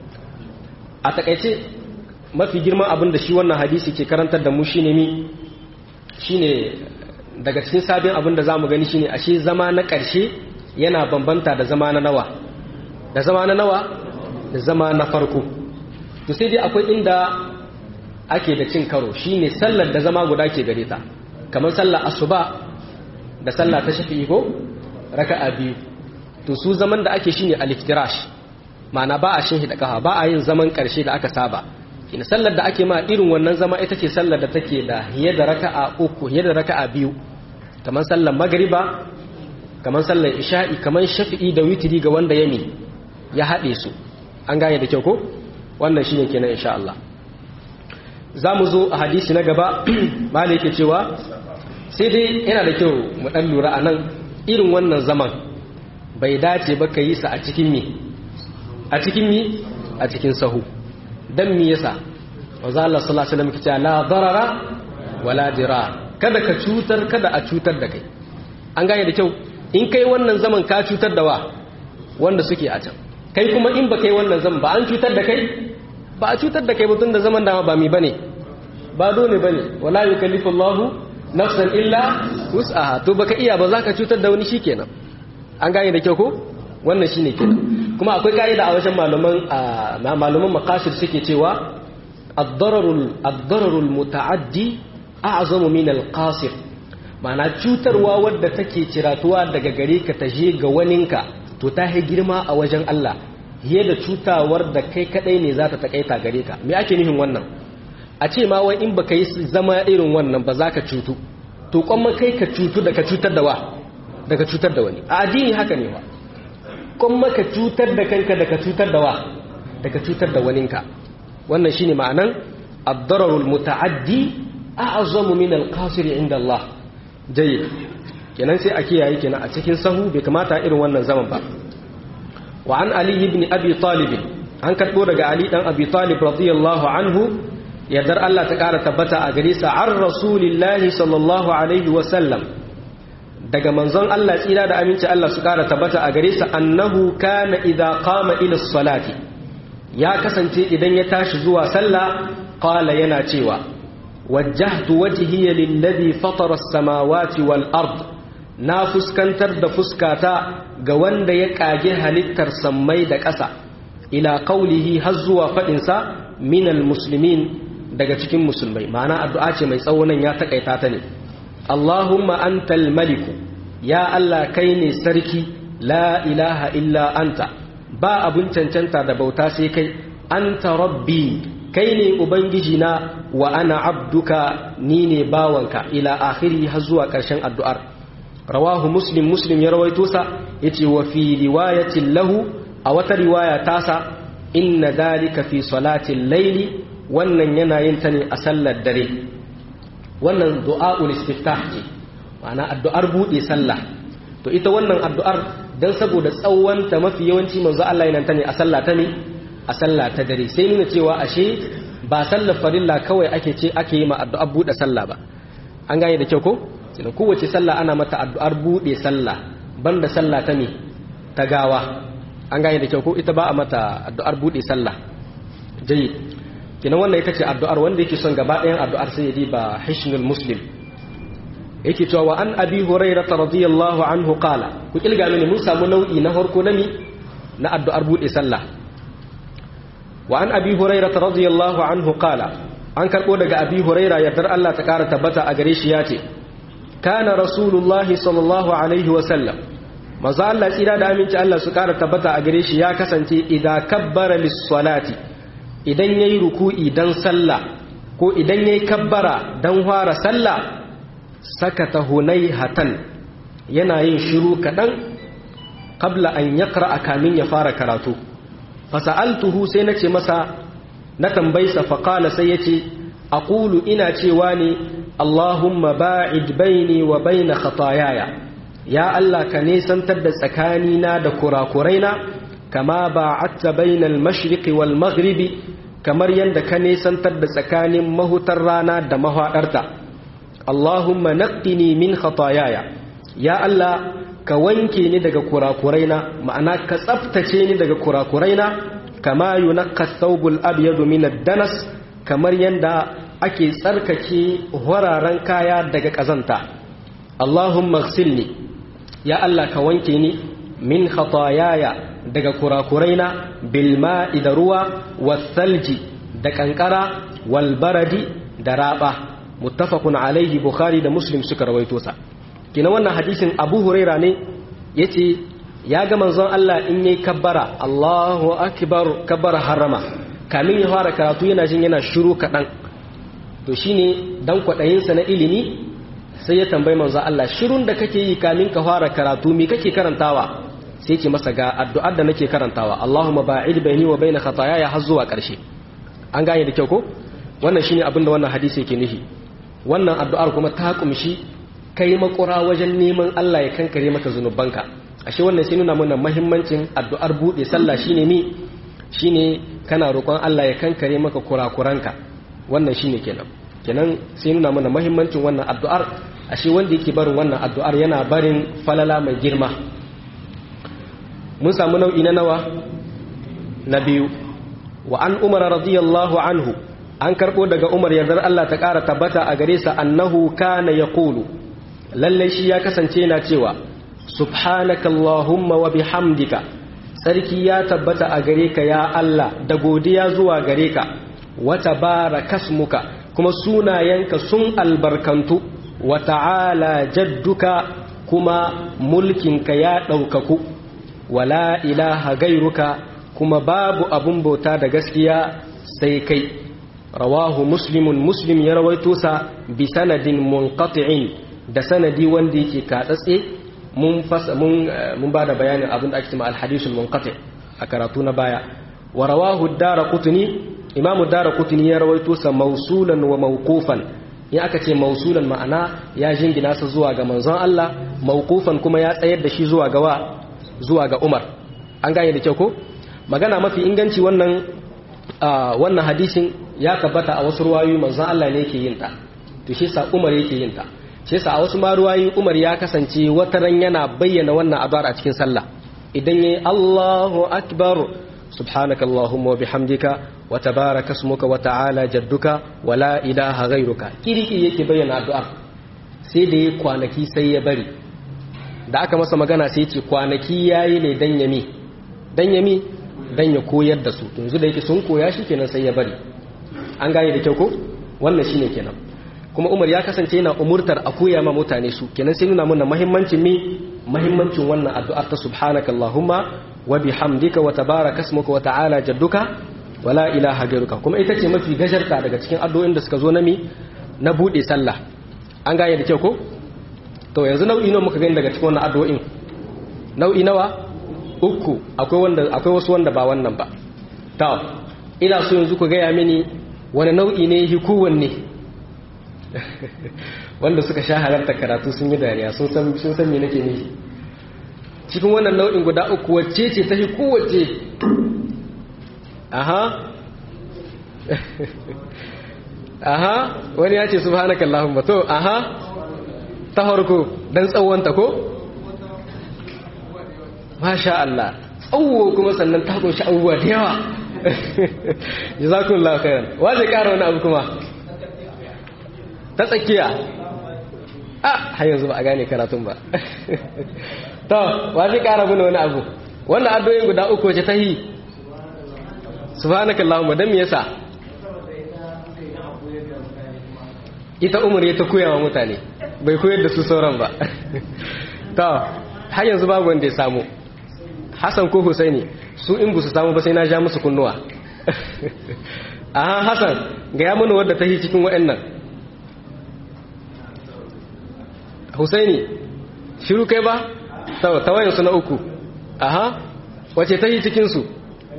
a takaice mafi girman abin da shi wannan hadisi ke karantar da mu shine mi shine daga cikin sabin abin da zamu gani shine ashe zama na ƙarshe yana bambanta da zama na nawa da zama na nawa da zama na farko to sai dai akwai inda ake da cin karo shine sallar da zama guda ke gare ta kamar sallar asuba da sallah ta shafi'i ko raka'a biyu to su zaman da ake shine al-iftirash ma'ana ba a shin hida kafa ba a yin zaman karshe da aka saba ina sallar da ake ma irin wannan zama ita ce sallar da take da hiye da raka'a uku hiye da raka'a biyu kamar sallar magriba kamar sallar isha'i kamar shafi'i da witri ga wanda yami ya haɗe su an gane da kyau ko wannan shine kenan insha Allah za mu zo a hadisi na gaba malai yake cewa sai dai yana da kyau mu ɗan lura a nan irin wannan zaman bai dace ba ka yi sa a cikin mi a cikin mi a cikin sahu dan mi yasa wanzu Allah sallallahu alaihi wasallam kace la darara wala dirar kada ka cutar kada a cutar da kai an gane da kyau in kai wannan zaman ka cutar da wa wanda suke a can kai kuma in ba kai wannan zaman ba an cutar da kai ba a cutar da kai mutum da zaman dama ba mi bane ba dole bane wala yukallifu Allahu nafsan illa wus'aha to baka iya ba za ka cutar da wani shikenan an gane da kyau ko wannan shine kenan kuma akwai kaida a wajen malaman malaman maqasid suke cewa ad-dararul ad-dararul muta'addi a'zamu min al-qasir ma'ana cutarwa wadda take ciratuwa daga gare ka ta je ga waninka to ta yi girma a wajen Allah fiye da cutawar da kai kadai ne za ta takaita gare ka me ake nufin wannan a ce ma wai in baka yi zama irin wannan ba za ka cutu to kwamma kai ka cutu da ka cutar da wa daga cutar da wani a addini haka ne wa kwamma ka cutar da kanka da ka cutar da wa daga cutar da waninka wannan shine ma'anan ad-dararul muta'addi a'zamu min al-qasir inda Allah jayyid kenan sai a kiyaye kenan a cikin sahu bai kamata irin wannan zaman ba wa an ali ibn abi talib an karbo daga ali dan abi talib radiyallahu anhu yardar Allah ta ƙara tabbata a gare sa an rasulillahi sallallahu alaihi wasallam daga manzon Allah tsira da aminci Allah su ƙara tabbata a gare sa annahu kana idza qama ila salati ya kasance idan ya tashi zuwa sallah qala yana cewa wajjahtu wajhiya lilladhi fatara as-samawati wal ard na fuskantar da fuskata ga wanda ya kage halittar sammai da ƙasa ila qawlihi har zuwa faɗinsa minal muslimin daga cikin musulmai ma'ana addu'a ce mai tsawo nan ya takaita ta ne Allahumma antal maliku ya Allah kai ne sarki la ilaha illa anta ba abun cancanta da bauta sai kai anta rabbi kai ne ubangiji na wa ana abduka ni ne bawanka ila akhiri har zuwa ƙarshen addu'ar rawahu muslim muslim ya rawaito sa yace wa fi riwayatin lahu a wata riwaya tasa inna dalika fi salatil layli wannan yana yin ta ne a sallar dare wannan du'a'ul istiftah ce ma'ana addu'ar bude sallah to ita wannan addu'ar dan saboda tsawonta mafi yawanci manzo Allah yana ta ne a sallah ta ne a sallah ta dare sai nuna cewa ashe ba sallar farilla kawai ake ce ake yi ma addu'ar bude sallah ba an gane da kyau ko sai kowace sallah ana mata addu'ar bude sallah banda sallah ta ne ta gawa an gane da kyau ko ita ba a mata addu'ar bude sallah jayyid kina wannan ita ce addu'ar wanda yake son gaba ɗayan addu'ar sai ya diba hishnul muslim yake cewa wa an abi hurairah radiyallahu anhu qala ku kilga mini mun samu nau'i na farko na mi na addu'ar bude sallah wa an abi hurairah radiyallahu anhu qala an karbo daga abi hurairah yardar Allah ta kara tabbata a gare shi yace kana rasulullahi sallallahu alaihi wa sallam manzo Allah tsira da aminci Allah su kara tabbata a gare shi ya kasance idan kabbara lis-salati idan yayi ruku'i dan sallah ko idan yayi kabbara dan fara sallah sakata hatan yana yin shiru kadan qabla an yaqra kamin ya fara karatu fasa'altuhu sai nace masa na tambaysa faqala sai yace aqulu ina cewa ne Allahumma ba'id baini wa baina khataayaya ya Allah ka nesantar da tsakanina da kurakuraina kama ba'atta bainal mashriqi wal maghribi kamar yanda ka nesantar da tsakanin mahutar rana da mahadarta Allahumma naqqini min khataayaya ya Allah ka wanke ni daga kurakuraina ma'ana ka tsaftace ni daga kurakuraina kama yunaqqa thawbul abyadu min ad-danas kamar yanda ake tsarkake horaren kaya daga kazanta Allahumma ighsilni ya Allah ka wanke ni min khataayaya daga kurakuraina bil ma'i da ruwa wasalji da kankara wal baradi da raba muttafaqun alaihi bukhari da muslim suka rawaito sa kina wannan hadisin abu huraira ne yace ya ga manzon Allah in yayi kabbara Allahu akbar kabbara harama kamin ya fara karatu yana jin yana shiru kadan to shine dan kwadayin sa na ilimi sai ya tambayi manzon Allah shirun da kake yi kamin ka fara karatu me kake karantawa sai ce masa ga addu'ar da nake karantawa Allahumma ba'id baini wa baina khataaya har zuwa karshe an gane da kyau ko wannan shine abin da wannan hadisi yake nufi wannan addu'ar kuma ta kumshi kai makura wajen neman Allah ya kankare maka zunubanka ashe wannan sai nuna mana muhimmancin addu'ar bude sallah shine mi shine kana roƙon Allah ya kankare maka kurakuranka wannan shine kenan kenan sai nuna mana muhimmancin wannan addu'ar ashe wanda yake barin wannan addu'ar yana barin falala mai girma mun samu nau'i na nawa na biyu wa an umar radiyallahu anhu an karbo daga umar yardar Allah ta ƙara tabbata a gare sa annahu kana yaqulu lalle shi ya kasance yana cewa subhanaka allahumma wa bihamdika sarki ya tabbata a gare ka ya Allah da godiya zuwa gare ka wa tabarakasmuka kuma sunayenka sun albarkantu wa ta'ala jadduka kuma mulkinka ya ɗaukaku wala ilaha gairuka kuma babu abun bauta da gaskiya sai kai rawahu muslimun muslim ya rawaito sa bi sanadin munqati'in da sanadi wanda yake katsatse mun fasa mun mun bada bayanin abin da ake cewa al-hadithul munqati a karatu na baya wa rawahu ad-darqutni imamu ad-darqutni ya rawaito sa mausulan wa mawqufan in aka ce mausulan ma'ana ya jingina sa zuwa ga manzon Allah mawqufan kuma ya tsayar da shi zuwa ga wa zuwa ga Umar an gane da kyau ko magana mafi inganci wannan wannan hadisin ya tabbata a wasu ruwayoyi manzon Allah ne yake yin ta to shi sa Umar yake yin ta shi sa a wasu ma ruwayoyi Umar ya kasance wata ran yana bayyana wannan addu'ar a cikin sallah idan yayi Allahu akbar subhanaka allahumma wa bihamdika wa tabaraka ismuka wa ta'ala jadduka wa la ilaha ghayruka kiriki yake bayyana addu'ar sai da yi kwanaki sai ya bari da aka masa magana sai ce kwanaki yayi ne dan yami dan yami dan ya koyar da su yanzu da yake sun koya shi kenan sai ya bari an gane da kyau ko wannan shine kenan kuma Umar ya kasance yana umurtar a koya ma mutane su kenan sai nuna mana muhimmancin mi muhimmancin wannan addu'ar ta subhanaka allahumma wa bihamdika wa tabaraka ismuka wa ta'ala jadduka wala ilaha gairuka kuma ita ce mafi gajarta daga cikin addu'o'in da suka zo na mi na bude sallah an gane da kyau ko to yanzu nau'i nawa muka gani daga cikin wannan addu'o'in nau'i nawa uku akwai wanda akwai wasu wanda ba wannan ba to ina so yanzu ku gaya mini wani nau'i ne yi kowanne wanda suka sha halarta karatu sun yi dariya sun san sun san me nake nufi cikin wannan nau'in guda uku wacce ce ta yi kowace aha aha wani ya ce subhanaka allahumma to aha ta harko dan tsawonta ko masha Allah tsawo kuma sannan ta kunshi abubuwa da yawa jazakumullahu khairan wa zai kara wani abu kuma ta tsakiya a har yanzu ba a gane karatun ba to wa zai kara mana wani abu wannan addu'o'in guda uku ce ta yi subhanaka allahumma dan me yasa ita umar ya ta koya wa mutane bai koyar da su sauran ba to har yanzu babu wanda ya samu Hassan ko Husaini su in bu su samu ba sai na ja musu kunnuwa aha Hassan ga ya mana wadda ta yi cikin waɗannan Husaini shiru kai ba tawayen su na uku aha wace ta yi cikin su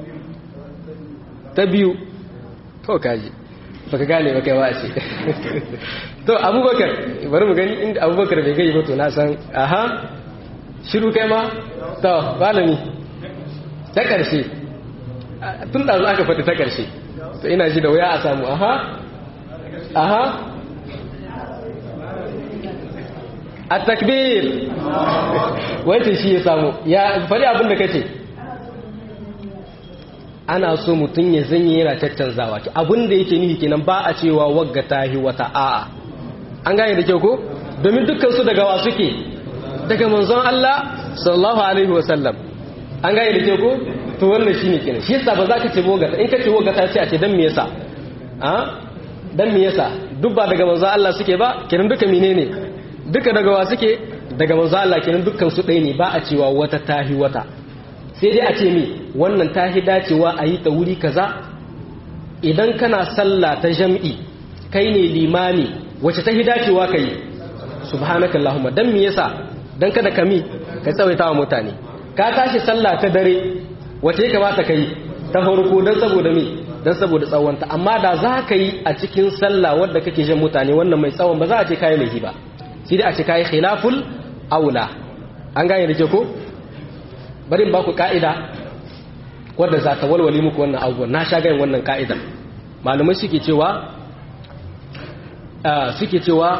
ta biyu to kaji baka gane ba kai wa ce to abubakar bari mu gani inda abubakar bai gai ba to na san aha shiru kai ma to malami ta ƙarshe tun da aka faɗi ta ƙarshe to ina ji da wuya a samu aha aha a takbir wancan shi ya samu ya faɗi abin da kace ana so mutum ya zanye yana caccanzawa abin da yake nihi kenan ba a cewa wagga tahi wata a'a an gane da kyau ko domin dukkan su daga wa suke daga manzon Allah sallallahu alaihi wasallam an gane da ke ko to wannan shine kenan shi yasa ba za ka ce bogata in ka ce bogata sai a ce dan me yasa a dan me yasa duk ba daga manzon Allah suke ba kenan duka menene duka daga wa suke daga manzon Allah kenan dukkan su ɗaya ne ba a cewa wata tahi wata sai dai a ce mi wannan tahi dacewa a yi ta wuri kaza idan kana sallah ta jam'i kai ne limami wace tahi dacewa ka yi subhanakallahumma dan me yasa dan kada kami ka tsawaita wa mutane ka tashi sallah ta dare wace ya kamata ka yi ta farko don saboda me don saboda tsawonta amma da za ka yi a cikin sallah wadda kake jan mutane wannan mai tsawon ba za a ce kayi laifi ba sai dai a ce kayi khilaful aula an gane da ke ko bari in ba ku ka'ida wadda za ta walwale muku wannan abubuwan na sha gayin wannan ka'idar malamai suke cewa suke cewa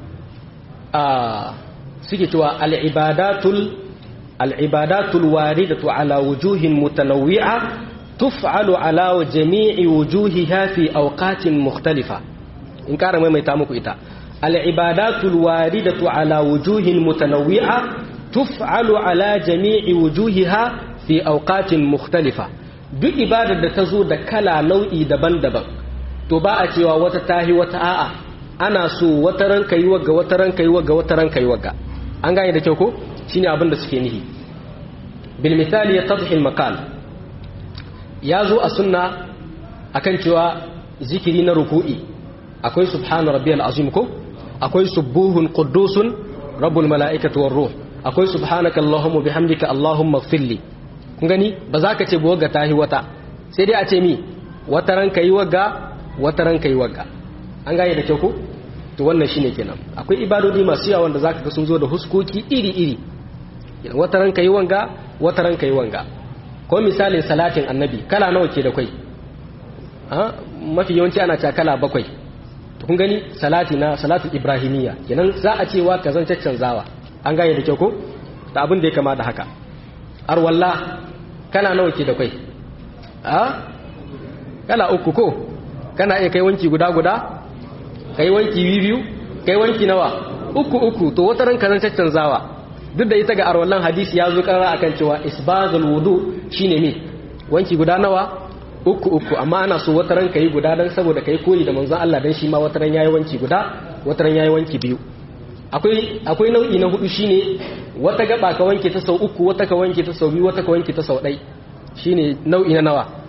suke cewa al'ibadatul al'ibadatul waridatu ala wujuhin mutanawwi'a tuf'alu ala jami'i wujuhiha fi awqatin mukhtalifa in kara maimaita muku ita al'ibadatul waridatu ala wujuhin mutanawwi'a tuf'alu ala jami'i wujuhiha fi awqatin mukhtalifa duk ibadar da ta zo da kala nau'i daban-daban to ba a cewa wata tahi wata a'a ana so wata ranka yi wagga wata ranka yi wagga wata ranka yi wagga an gane da kyau ko shine abin da suke nihi bil misali ya tadhi al maqal ya zo a sunna akan cewa zikiri na ruku'i akwai subhana rabbiyal azim ko akwai subuhun quddusun rabbul malaikati war ruh akwai subhanaka allahumma bihamdika allahumma ighfirli kun gani ba za ka ce ba wagga tahi wata sai dai a ce mi wata ranka yi wagga wata ranka yi wagga an gane da kyau ko to wannan shine kenan akwai ibadodi masu yawa wanda zaka ga sun zo da huskoki iri-iri wata ranka yi wanga wata ranka yi wanga ko misalin salatin annabi kala nawa ke da kai ha mafi yawanci ana cewa kala bakwai to kun gani salati na salatu ibrahimiyya kenan za a cewa ka zan caccanzawa an gane da kyau ko da abin da ya kama da haka arwalla kala nawa ke da kai ha kala uku ko kana iya kai wanki guda guda kai wanki biyu kai wanki nawa uku uku to wata ranka zan caccanzawa duk da ita ga arwallan hadisi ya zo karara akan cewa isbagul wudu shine me wanki guda nawa uku uku amma ana so wata ranka yi guda dan saboda kai koyi da manzon Allah dan shi ma wata ran yayi wanki guda wata ran yayi wanki biyu akwai akwai nau'i na hudu shine wata gaba ka wanke ta sau uku wata ka wanke ta sau biyu wata ka wanke ta sau ɗai shine nau'i na nawa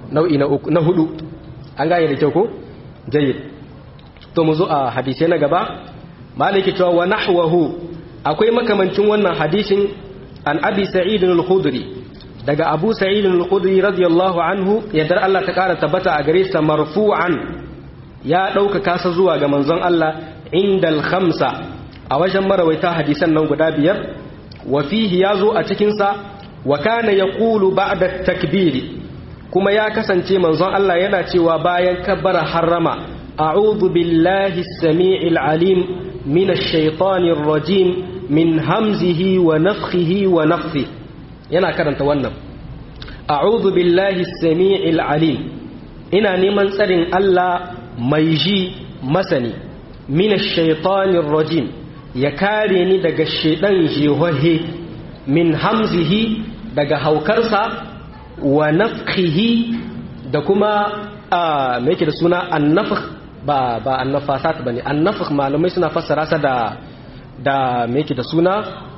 nau'i na uku na hudu an gane da kyau ko jayyid to mu zo a hadisi na gaba maliki cewa wa nahwahu akwai makamancin wannan hadisin an abi sa'id al-khudri daga abu sa'id al-khudri radiyallahu anhu yadda Allah ta kara tabbata a gare sa marfu'an ya dauka kasa zuwa ga manzon Allah indal khamsa a wajen marawaita hadisan nan guda biyar wa fihi yazo a cikin sa wa kana yaqulu ba'da takbiri kuma ya kasance manzon Allah yana cewa bayan kabbara harrama a'udhu billahi as-sami'il alim minash shaitanir rajim min hamzihi wa nafthihi wa nafthihi yana karanta wannan a'udhu billahi as-sami'il alim ina neman tsarin Allah mai ji masani minash shaitanir rajim ya kare ni daga shaidan jehohe min hamzihi daga haukarsa wa nafkhihi da kuma a me yake da suna annafakh ba ba annafasat bane annafakh malamai suna fassara sa da da me yake da suna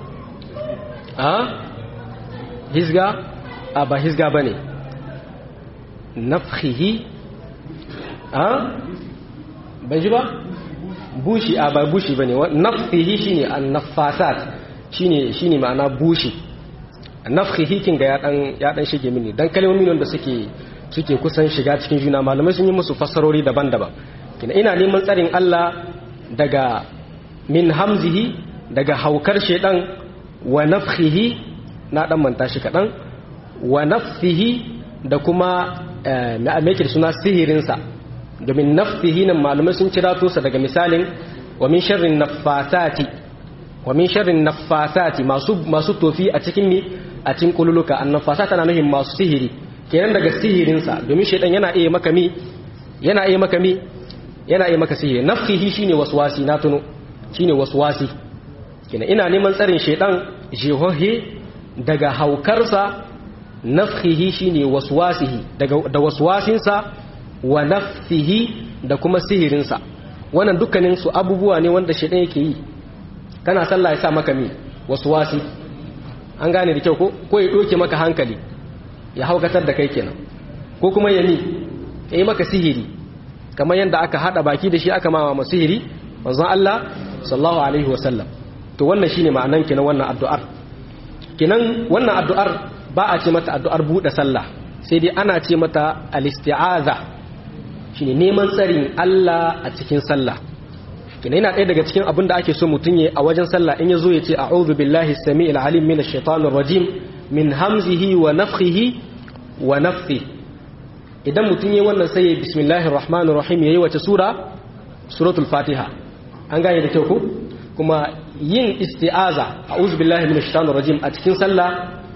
a hizga a ba hizga bane nafkhihi a bai ji ba bushi a ba bushi bane nafkhihi shine annafasat shine shine ma'ana bushi nafkhihi kin ga ya dan ya dan shige mini dan kalmomi wanda suke suke kusan shiga cikin juna malamai sun yi musu fassarori daban-daban kina ina neman tsarin Allah daga min hamzihi daga haukar shedan wa nafkhihi na dan manta shi kadan wa nafsihi da kuma me yake suna sihirinsa domin nafsihi nan malamai sun kira to sa daga misalin wa min sharrin naffasati wa min sharrin naffasati masu masu tofi a cikin mi a cikin kululuka annafasa tana nufin masu sihiri kenan daga sihirinsa domin shaidan yana iya maka mi yana iya maka mi yana iya maka sihiri nafsihi shine waswasi na tuno shine waswasi kenan ina neman tsarin shaidan jehohe daga haukarsa nafsihi shine waswasihi daga da waswasinsa wa nafsihi da kuma sihirinsa wannan dukkanin su abubuwa ne wanda shaidan yake yi kana sallah ya sa maka mi waswasi an gane da kyau ko ko ya doke maka hankali ya haukatar da kai kenan ko kuma ya ni ya yi maka sihiri kamar yadda aka hada baki da shi aka mawa masu sihiri manzon Allah sallallahu alaihi wasallam to wannan shine ma'anan kenan wannan addu'ar kenan wannan addu'ar ba a ce mata addu'ar buɗe sallah sai dai ana ce mata al-isti'aza shine neman tsarin Allah a cikin sallah kina yana ɗaya daga cikin abin da ake so mutum ya a wajen sallah in ya zo ya ce a'udhu billahi sami'il alim minash shaitanir rajim min hamzihi wa nafthihi wa nafthi idan mutum ya wannan sai ya bismillahir rahmanir rahim yayi wace sura suratul fatiha an gane da kyau ko kuma yin isti'aza a'udhu billahi minash shaitanir rajim a cikin sallah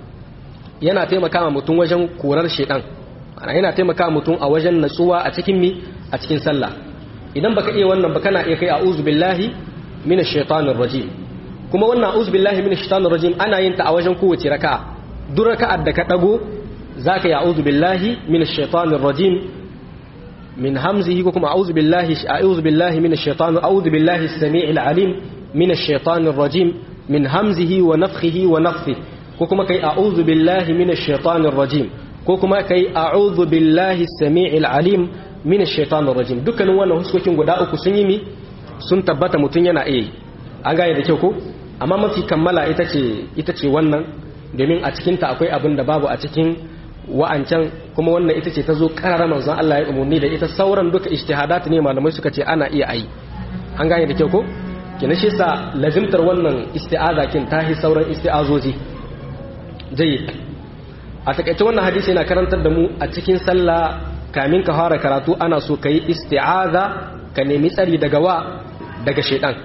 yana taimaka mutum wajen korar shaitan ana yana taimaka mutum a wajen natsuwa a cikin mi a cikin sallah idan baka iya wannan ba kana iya kai a'udhu billahi minash shaitanir rajim kuma wannan a'udhu billahi minash shaitanir rajim ana yin ta a wajen kowace raka'a duk raka'ar da ka dago zaka yi a'udhu billahi minash shaitanir rajim min hamzihi ko kuma a'udhu billahi a'udhu billahi minash shaitanir a'udhu billahi as-sami'il alim minash shaitanir rajim min hamzihi wa nafthihi wa nafthihi ko kuma kai a'udhu billahi minash shaitanir rajim ko kuma kai a'udhu billahi as-sami'il alim mina shaitanir rajim dukkanin wannan huskokin guda uku sun yi mi sun tabbata mutum yana iya an gane da kyau ko amma mafi kammala ita ce ita ce wannan domin a cikin ta akwai abin da babu a cikin wa'ancan kuma wannan ita ce ta zo karara manzon Allah ya umurni da ita sauran duka ijtihadat ne malamai suka ce ana iya ayi an gane da kyau ko kina shi sa lazimtar wannan isti'aza kin tahi sauran isti'azoji jayyid a takaice wannan hadisi yana karantar da mu a cikin sallah kamin ka fara karatu ana so ka yi isti'aza ka nemi tsari daga wa daga shaidan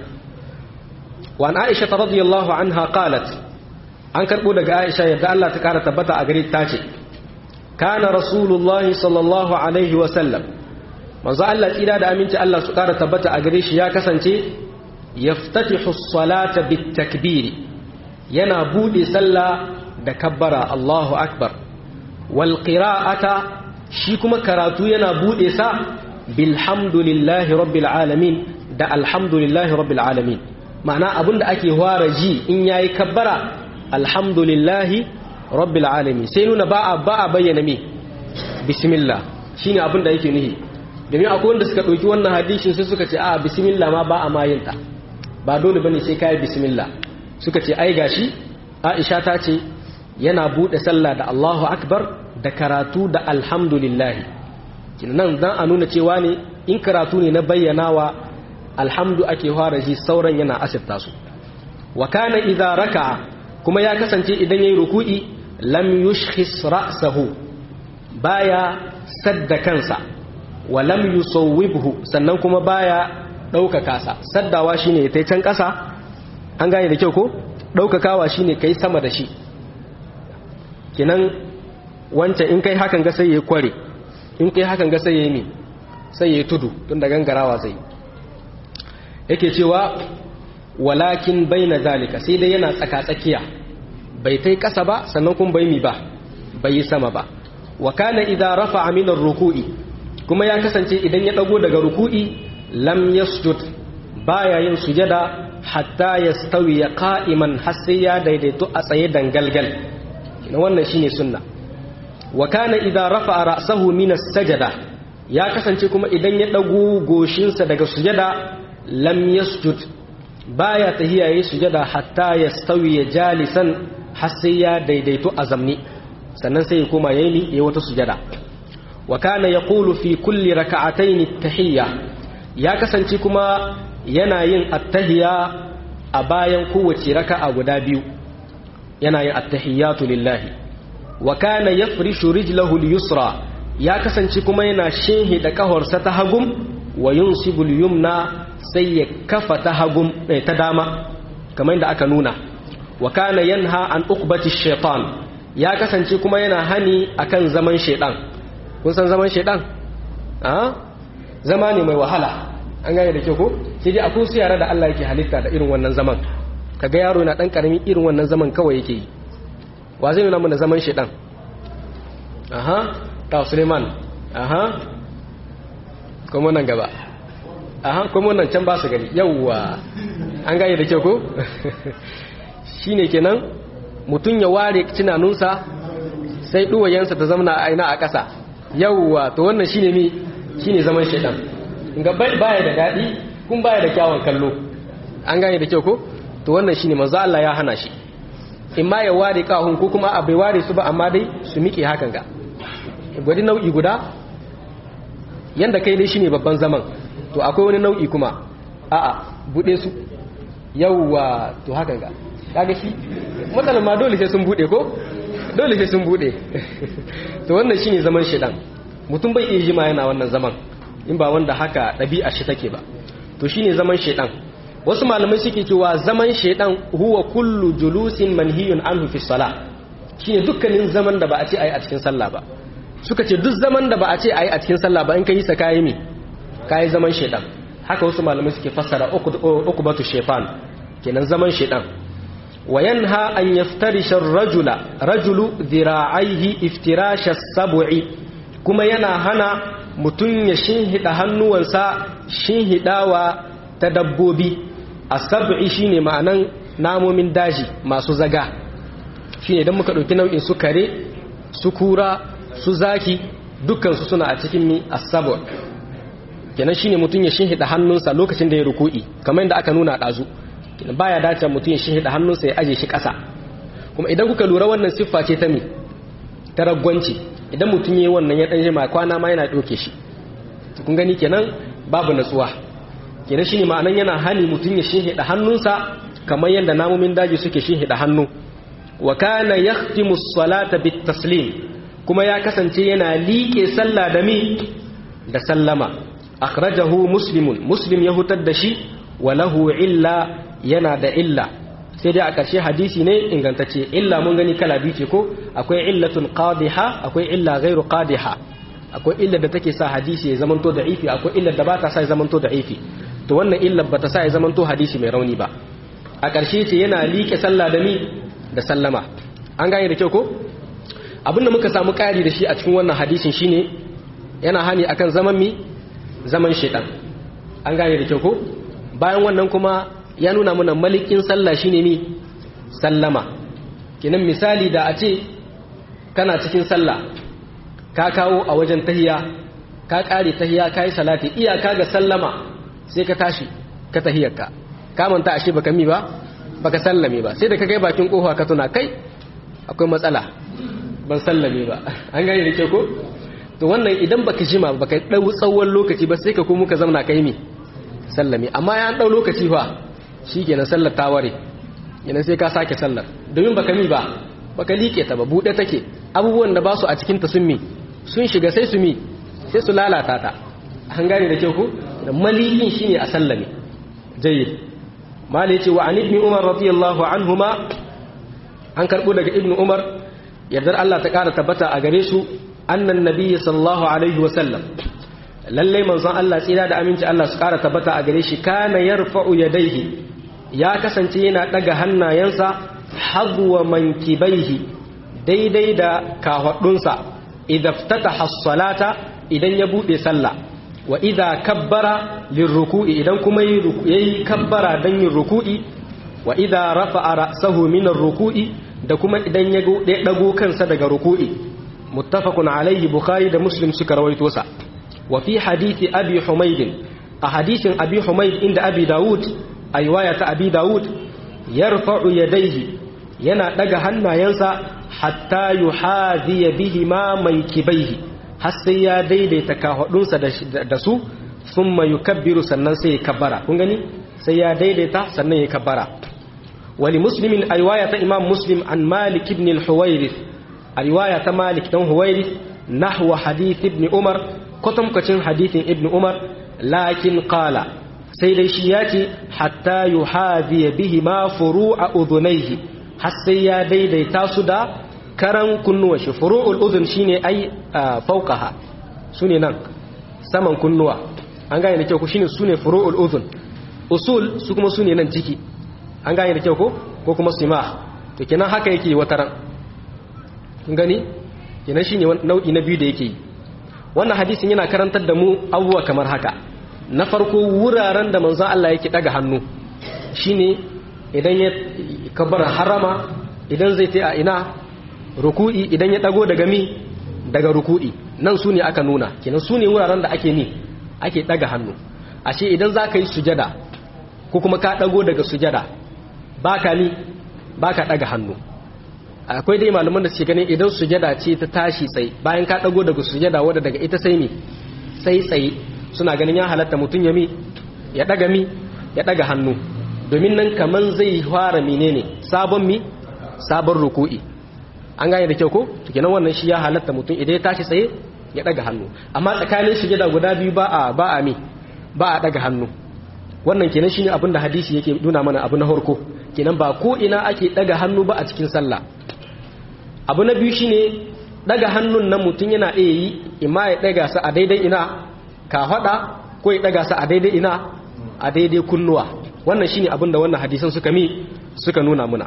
wa an aisha ta radiyallahu anha qalat an karbo daga aisha yadda Allah ta kara tabbata a gare ta ce kana rasulullah sallallahu alaihi wa sallam manzo Allah tsira da aminci Allah su kara tabbata a gare shi ya kasance yaftatihu as-salata bit-takbir yana bude sallah da kabbara Allahu akbar wal qira'ata shi kuma karatu yana bude sa bilhamdulillahi rabbil alamin da alhamdulillahi rabbil alamin ma'ana abinda ake fara ji in yayi kabbara alhamdulillahi rabbil alamin sai nuna ba a ba a bayyana me bismillah shine abin da yake nihi domin akwai wanda suka ɗauki wannan hadishin sai suka ce a bismillah ma ba a mayinta ba dole bane sai kai bismillah suka ce ai gashi Aisha ta ce yana bude sallah da Allahu akbar da karatu da alhamdulillah nan dan a nuna cewa ne in karatu ne na bayyanawa alhamdu ake fara ji sauran yana asirta su wa kana idza raka'a kuma ya kasance idan yayi ruku'i lam yushkhis ra'sahu baya sadda kansa wa lam yusawwibhu sannan kuma baya ɗaukaka sa saddawa shine ya can ƙasa an gane da kyau ko ɗaukakawa shine kai sama da shi kinan wancan in kai hakan ga sai ya kware in kai hakan ga sai ya yi sai ya tudu tun da gangarawa zai yake cewa walakin baina zalika sai dai yana tsaka-tsakiya bai tai ƙasa ba sannan kuma bai mi ba bai yi sama ba wa kana idza rafa'a min ar-ruku'i kuma ya kasance idan ya dago daga ruku'i lam yasjud baya yin sujada hatta yastawi qa'iman har sai ya daidaito a tsaye dangalgal kina wannan shine sunna wa kana idza rafa'a ra'sahu min as-sajada ya kasance kuma idan ya dago goshinsa daga sujada lam yasjud baya tahiya yi sujada hatta yastawi jalisan har sai ya daidaito a zamni sannan sai ya koma yayi yayi wata sujada wa kana yaqulu fi kulli raka'atayn at-tahiyya ya kasance kuma yana yin at-tahiyya a bayan kowace raka'a guda biyu yana yin at-tahiyyatu lillahi wa kana yafrishu rijlahu al-yusra ya kasance kuma yana shehe da kahorsa ta hagum wa yunsibu al-yumna sai ya kafa ta hagum ta dama kamar yadda aka nuna wa kana yanha an uqbati shaitan ya kasance kuma yana hani akan zaman shaitan kun san zaman shaitan a zama ne mai wahala an gane da kyau ko sai dai akwai su yara da Allah yake halitta da irin wannan zaman kaga yaro yana dan karami irin wannan zaman kawai yake yi wa zai nuna mana zaman shaitan aha ta Suleiman aha kuma nan gaba aha kuma nan can ba su gani yawwa an gane da kyau ko shine kenan mutum ya ware cinanunsa sai duwayensa ta zamana a aina a ƙasa yawwa to wannan shine mi shine zaman shaidan ga baya da daɗi kun baya da kyawun kallo an gane da kyau ko to wannan shine manzo Allah ya hana shi in ma ya ware kahun ko kuma a bai ware su ba amma dai su miƙe hakan ga gwadi nau'i guda yanda kai dai shine babban zaman to akwai wani nau'i kuma a'a bude su yawwa to hakan ga kaga shi matsalar ma dole sai sun bude ko dole sai sun bude to wannan shine zaman shedan mutum bai iya jima yana wannan zaman in ba wanda haka ɗabi'a shi take ba to shine zaman shedan wasu malamai suke cewa zaman shedan huwa kullu julusin manhiyun anhu fi salah shine dukkanin zaman da ba a ce ayi a cikin sallah ba suka ce duk zaman da ba a ce ayi a cikin sallah ba in kai sa kayi mi kayi zaman shedan haka wasu malamai suke fassara ukubatu shaytan kenan zaman shedan وينهى أن يفترش الرجل رجل ذراعيه افتراش السبع كما ينا هنا متن يشنهد هنوانسا شنهداوا تدبوبي السبع شيني معنى نامو من داجي ما سوزغا shine idan muka dauki nau'in su kare su kura su zaki dukkan su suna a cikin mi as-sabu kenan shine mutun ya shinhida hannunsa lokacin da ya ruku'i kamar yadda aka nuna dazu baya dace mutum ya shihida hannunsa ya aje shi ƙasa kuma idan kuka lura wannan siffa ce ta me ta ragwanci idan mutum yayi wannan ya dan jima kwana ma yana doke shi kun gani kenan babu natsuwa kenan shine ma'anan yana hali mutum ya shihida hannunsa kamar yadda namomin daji suke shihida hannu wa kana yahtimu as-salata bit-taslim kuma ya kasance yana liƙe sallah da mi da sallama akhrajahu muslimun muslim ya hutar da shi wa lahu illa yana da illa sai dai a ƙarshe hadisi ne ingantacce illa mun gani kala biyu ce ko akwai illatun qadiha akwai illa ghairu qadiha akwai illa da take sa hadisi ya zamanto da'ifi akwai illa da ba ta sa ya zamanto da'ifi to wannan illa ba ta sa ya zamanto hadisi mai rauni ba a ƙarshe ce yana liƙe sallah da mi da sallama an gane da kyau ko abin da muka samu ƙari da shi a cikin wannan hadisin shine yana hani akan zaman mi zaman shaitan an gane da kyau ko bayan wannan kuma ya nuna mana malikin sallah shine mi sallama kinan misali da a ce kana cikin sallah ka kawo a wajen tahiya ka kare tahiya ka yi salati iyaka ga sallama sai ka tashi ka tahiyarka ka manta ashe baka mi ba baka sallame ba sai da ka kai bakin kofa ka tuna kai akwai matsala ban sallame ba an gane da ke ko to wannan idan baka jima baka dau tsawon lokaci ba sai ka kuma ka zauna kai mi sallame amma ya dau lokaci fa shikenan sallar ta ware yana sai ka sake sallar domin baka mi ba baka like ta ba bude take abubuwan da ba su a cikin ta sun mi sun shiga sai su mi sai su lalata ta an gane da kyau ko da maliyin shine a sallame jayyid mali yace wa an ibn umar radiyallahu anhuma an karbo daga ibn umar yardar Allah ta kara tabbata a gare su annan nabiyyi sallallahu alaihi wa sallam lalle manzon Allah tsira da aminci Allah su kara tabbata a gare shi kana yarfa'u yadayhi ya kasance yana daga hannayensa hadwa mankibaihi daidai da kahwadunsa idza ftataha as-salata idan ya bude sallah wa idza kabbara lirruku'i idan kuma yayi kabbara dan yin ruku'i wa idza rafa'a ra'sahu min ar-ruku'i da kuma idan ya dago kansa daga ruku'i muttafaqun alayhi bukhari da muslim suka rawaito sa wa fi hadisi abi humayd a hadisin abi humayd inda abi daud a riwaya ta abi daud yarfa'u yadayhi yana daga hannayensa hatta yuhadhiya bihi ma mankibaihi har sai ya daidaita kahudunsa da su thumma yukabbiru sannan sai ya kabbara kun gani sai ya daidaita sannan ya kabbara wali muslimin a riwaya ta imam muslim an malik ibn al-huwairith a riwaya ta malik dan huwairith nahwa hadith ibn umar kwatankwacin hadithin ibn umar lakin qala sai dai shi ya ce hatta yuhadhiya bihi ma furu'a udhunayhi har sai ya daidaita su da karan kunnuwa shi furu'ul udhun shine ai fawqaha sune nan saman kunnuwa an gane da kyau ko shine sune furu'ul udhun usul su kuma sune nan ciki an gane da kyau ko ko kuma sima to kenan haka yake wataran kun gani kenan shine nau'i na biyu da yake yi wannan hadisin yana karantar da mu abubuwa kamar haka na farko wuraren da manzo Allah yake daga hannu shine idan ya kabar harama idan zai ta a ina ruku'i idan ya dago daga mi daga ruku'i nan su ne aka nuna kenan su ne wuraren da ake ni ake daga hannu ashe idan za ka yi sujada ko kuma ka dago daga sujada baka ni baka daga hannu akwai dai malaman da suke ganin idan sujada ce ta tashi tsaye bayan ka dago daga sujada wadda daga ita sai mi sai tsaye suna ganin ya halatta mutum ya mi ya daga mi ya daga hannu domin nan kaman zai fara menene sabon mi sabon ruku'i an gane da kyau ko to kenan wannan shi ya halatta mutum idan ya tashi tsaye ya daga hannu amma tsakanin sujada guda biyu ba a ba a mi ba a daga hannu wannan kenan shine abin da hadisi yake nuna mana abu na farko kenan ba ko ina ake daga hannu ba a cikin sallah abu na biyu shine daga hannun nan mutum yana iya yi imma ya daga sa a daidai ina ka hada ko ya daga sa a daidai ina a daidai kunnuwa wannan shine abin da wannan hadisan suka mi suka nuna muna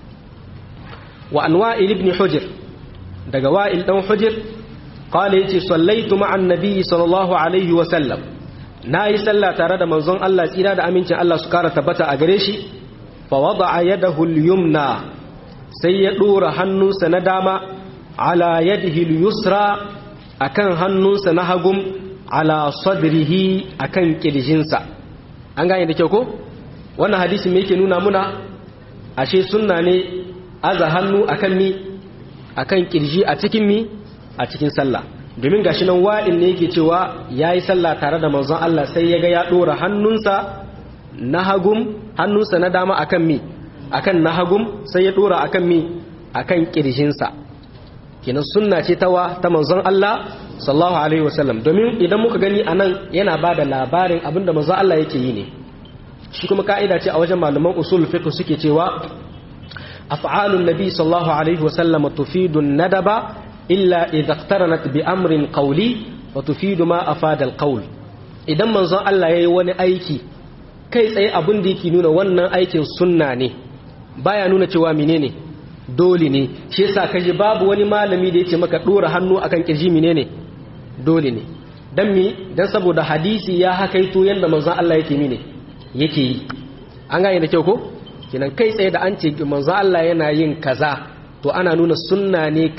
wa an wa'il ibn hujr daga wa'il dan hujr qala yace sallaitu ma'an nabiy sallallahu alaihi wa sallam nayi sallah tare da manzon Allah tsira da amincin Allah su kara tabbata a gare shi fa wada'a yadahu al-yumna sai ya dora hannunsa na dama ala yadihi al-yusra akan hannunsa na hagum ala sadrihi akan kirjinsa an gane da kyau ko wannan hadisi me yake nuna muna ashe sunna ne aza hannu akan mi akan kirji a cikin mi a cikin sallah domin gashi nan wa'in ne yake cewa yayi sallah tare da manzon Allah sai ya ga ya dora hannunsa na hagum hannunsa na dama akan mi akan na hagum sai ya dora akan mi akan kirjinsa kenan sunna ce tawa ta manzon Allah sallallahu alaihi wasallam domin idan muka gani anan yana bada labarin abinda manzon Allah yake yi ne shi kuma ka'ida ce a wajen malaman usul fiqh suke cewa af'alun nabi sallallahu alaihi wasallam tufidu nadaba illa idza iqtaranat bi amrin qawli wa tufidu ma afada alqawl idan manzon Allah yayi wani aiki kai tsaye abin da yake nuna wannan aikin sunna ne baya nuna cewa menene dole ne shi yasa kaje babu wani malami da yake maka dora hannu akan kirji menene dole ne dan mi dan saboda hadisi ya hakaito yanda manzon Allah yake mine yake yi an gane da kyau ko kenan kai tsaye da an ce manzo Allah yana yin kaza to ana nuna sunna ne kai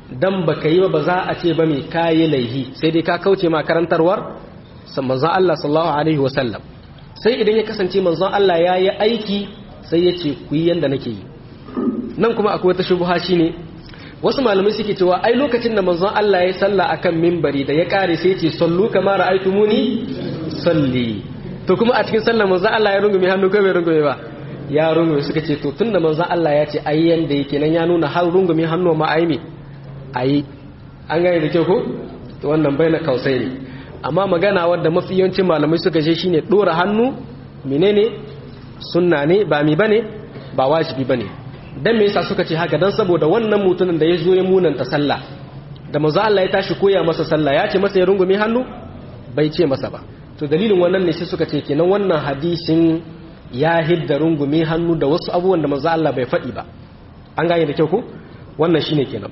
dan baka yi ba ba za a ce ba mai kayi laihi sai dai ka kauce ma karantarwar manzon Allah sallallahu alaihi wasallam sai idan ya kasance manzon Allah ya yi aiki sai ya ce ku yi yanda nake yi nan kuma akwai wata shubha shine wasu malamai suke cewa ai lokacin da manzon Allah ya salla akan mimbari da ya kare sai ya ce sallu kama ra'aytumuni salli to kuma a cikin sallar manzon Allah ya rungume hannu ko bai rungume ba ya rungume suka ce to tunda manzon Allah ya ce ai yanda yake nan ya nuna har rungume hannu ma ai me ai an gane da kyau ko to wannan baina kausai ne amma magana wadda mafi yawancin malamai suka ce shine dora hannu menene sunna ne ba mi bane ba wajibi bane dan me yasa suka ce haka dan saboda wannan mutumin da ya zo ya munanta sallah da manzo Allah ya tashi koya masa sallah ya ce masa ya rungume hannu bai ce masa ba to dalilin wannan ne sai suka ce kenan wannan hadisin ya hidda rungume hannu da wasu abubuwan da manzo Allah bai faɗi ba an gane da kyau ko wannan shine kenan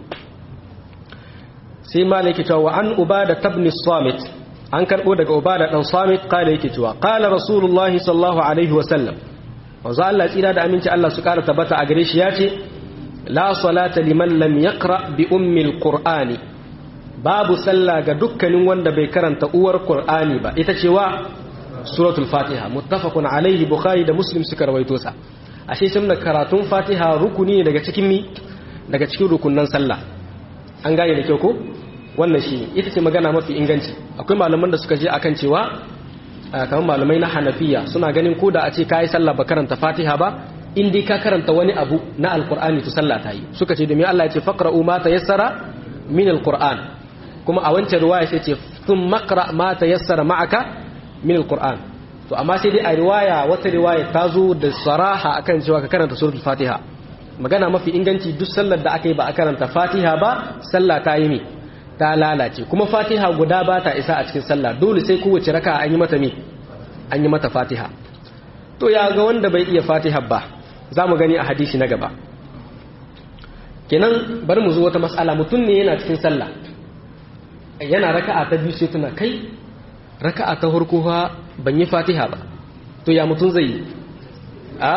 sai malaki cewa an ubada tabni samit an karbo daga ubada dan samit kala yake cewa qala rasulullahi sallallahu alaihi wasallam manzo Allah tsira da aminci Allah su kara tabbata a gare shi yace la salata liman lam yaqra bi ummi alqur'ani babu sallah ga dukkanin wanda bai karanta uwar qur'ani ba ita cewa suratul fatiha muttafaqun alaihi bukhari da muslim suka rawaito sa ashe sun da karatun fatiha rukuni daga cikin mi daga cikin rukunnan sallah an gane da kyau ko wannan shi ne ita ce magana mafi inganci akwai malaman da suka je akan cewa kamar malamai na hanafiya suna ganin ko da a ce ka yi sallah ba karanta fatiha ba in dai ka karanta wani abu na alkur'ani to sallah ta yi suka ce domin Allah ya ce faqra'u ma tayassara min alqur'an kuma a wancan riwaya sai ce thum maqra ma tayassara ma'aka min alqur'an to amma sai dai a riwaya wata riwaya ta zo da saraha akan cewa ka karanta suratul fatiha magana mafi inganci duk sallar da aka yi ba a karanta fatiha ba sallah ta yi mi ta lalace kuma fatiha guda ba ta isa a cikin sallah dole sai kowace raka an yi mata mi an yi mata fatiha to ya ga wanda bai iya fatiha ba za mu gani a hadisi na gaba kenan bari mu zo wata mas'ala mutum ne yana cikin sallah yana raka'a ta biyu sai tuna kai raka'a ta farko ban yi fatiha ba to ya mutum zai yi a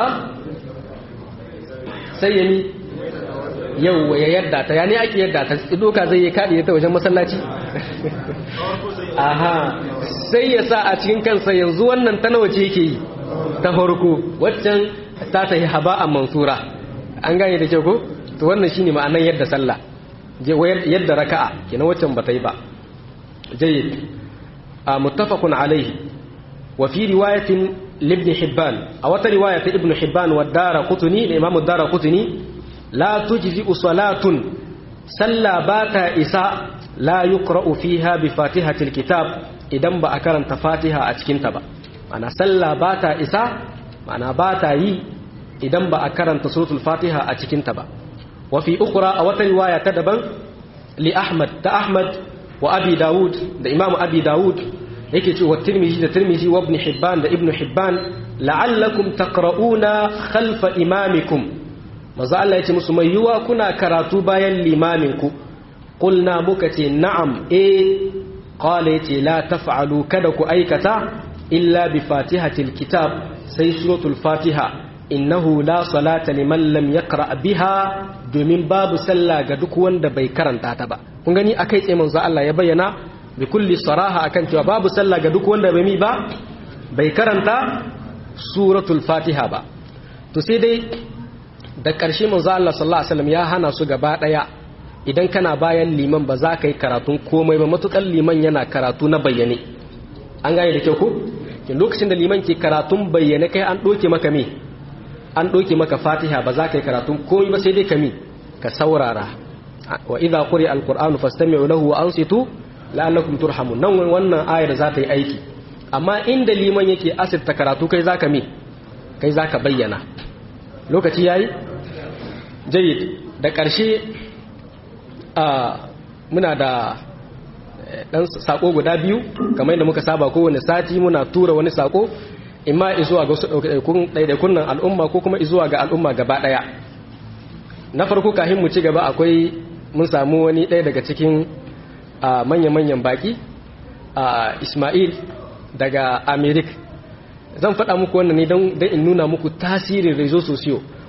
sai ya ni yau ya yadda ta ya ne ake yadda ta doka zai yi kaɗi ta wajen masallaci aha sai ya sa a cikin kansa yanzu wannan ta nawa ce yake yi ta farko waccan ta tafi haba a mansura an gane da ke ko to wannan shine ma'anan yadda sallah yadda raka'a kina waccan ba ta yi ba jayyid a muttafaqun alaihi wa fi riwayatin libni hibban a wata riwaya ta ibnu hibban wa dara kutuni da imamu dara kutuni la tujzi salatun salla ba ta isa la yuqra'u fiha bi fatihatil kitab idan ba a karanta fatiha a cikin ta ba ana salla ba ta isa mana ba ta yi idan ba a karanta suratul fatiha a cikin ta ba wa fi ukhra a wata riwaya ta daban li ahmad ta ahmad wa abi daud da imamu abi daud yake cewa tirmizi da tirmizi wa ibn hibban da ibn hibban la'allakum taqra'una khalfa imamikum maza Allah yace musu mai yiwa kuna karatu bayan limaminku qulna muka ce na'am eh qala yace la taf'alu kada ku aikata illa bi fatihatil kitab sai suratul fatiha innahu la salata liman lam yaqra biha domin babu sallah ga duk wanda bai karanta ta ba kun gani akai tsaye manzo Allah ya bayyana bi kulli saraha akan cewa babu sallah ga duk wanda bai mi ba bai karanta suratul fatiha ba to sai dai da ƙarshe manzo Allah sallallahu alaihi wasallam ya hana su gaba daya idan kana bayan liman ba za ka yi karatun komai ba matukan liman yana karatu na bayyane an gane da kyau ko lokacin da liman ke karatun bayyane kai an doke maka me an doke maka fatiha ba za ka yi karatun komai ba sai dai ka mi ka saurara wa idza quri'a alqur'anu fastami'u lahu wa ansitu la'allakum turhamun nan wannan ayar za ta yi aiki amma inda liman yake asirta karatu kai zaka me kai zaka bayyana lokaci yayi jayyid da ƙarshe a muna da dan sako guda biyu kamar yadda muka saba kowane sati muna tura wani sako imma izuwa ga wasu ɗaiɗaikun nan al'umma ko kuma izuwa ga al'umma gaba ɗaya na farko kafin mu ci gaba akwai mun samu wani ɗaya daga cikin manya-manyan baki a ismail daga amerik zan faɗa muku wannan ne don in nuna muku tasirin rezo sosiyo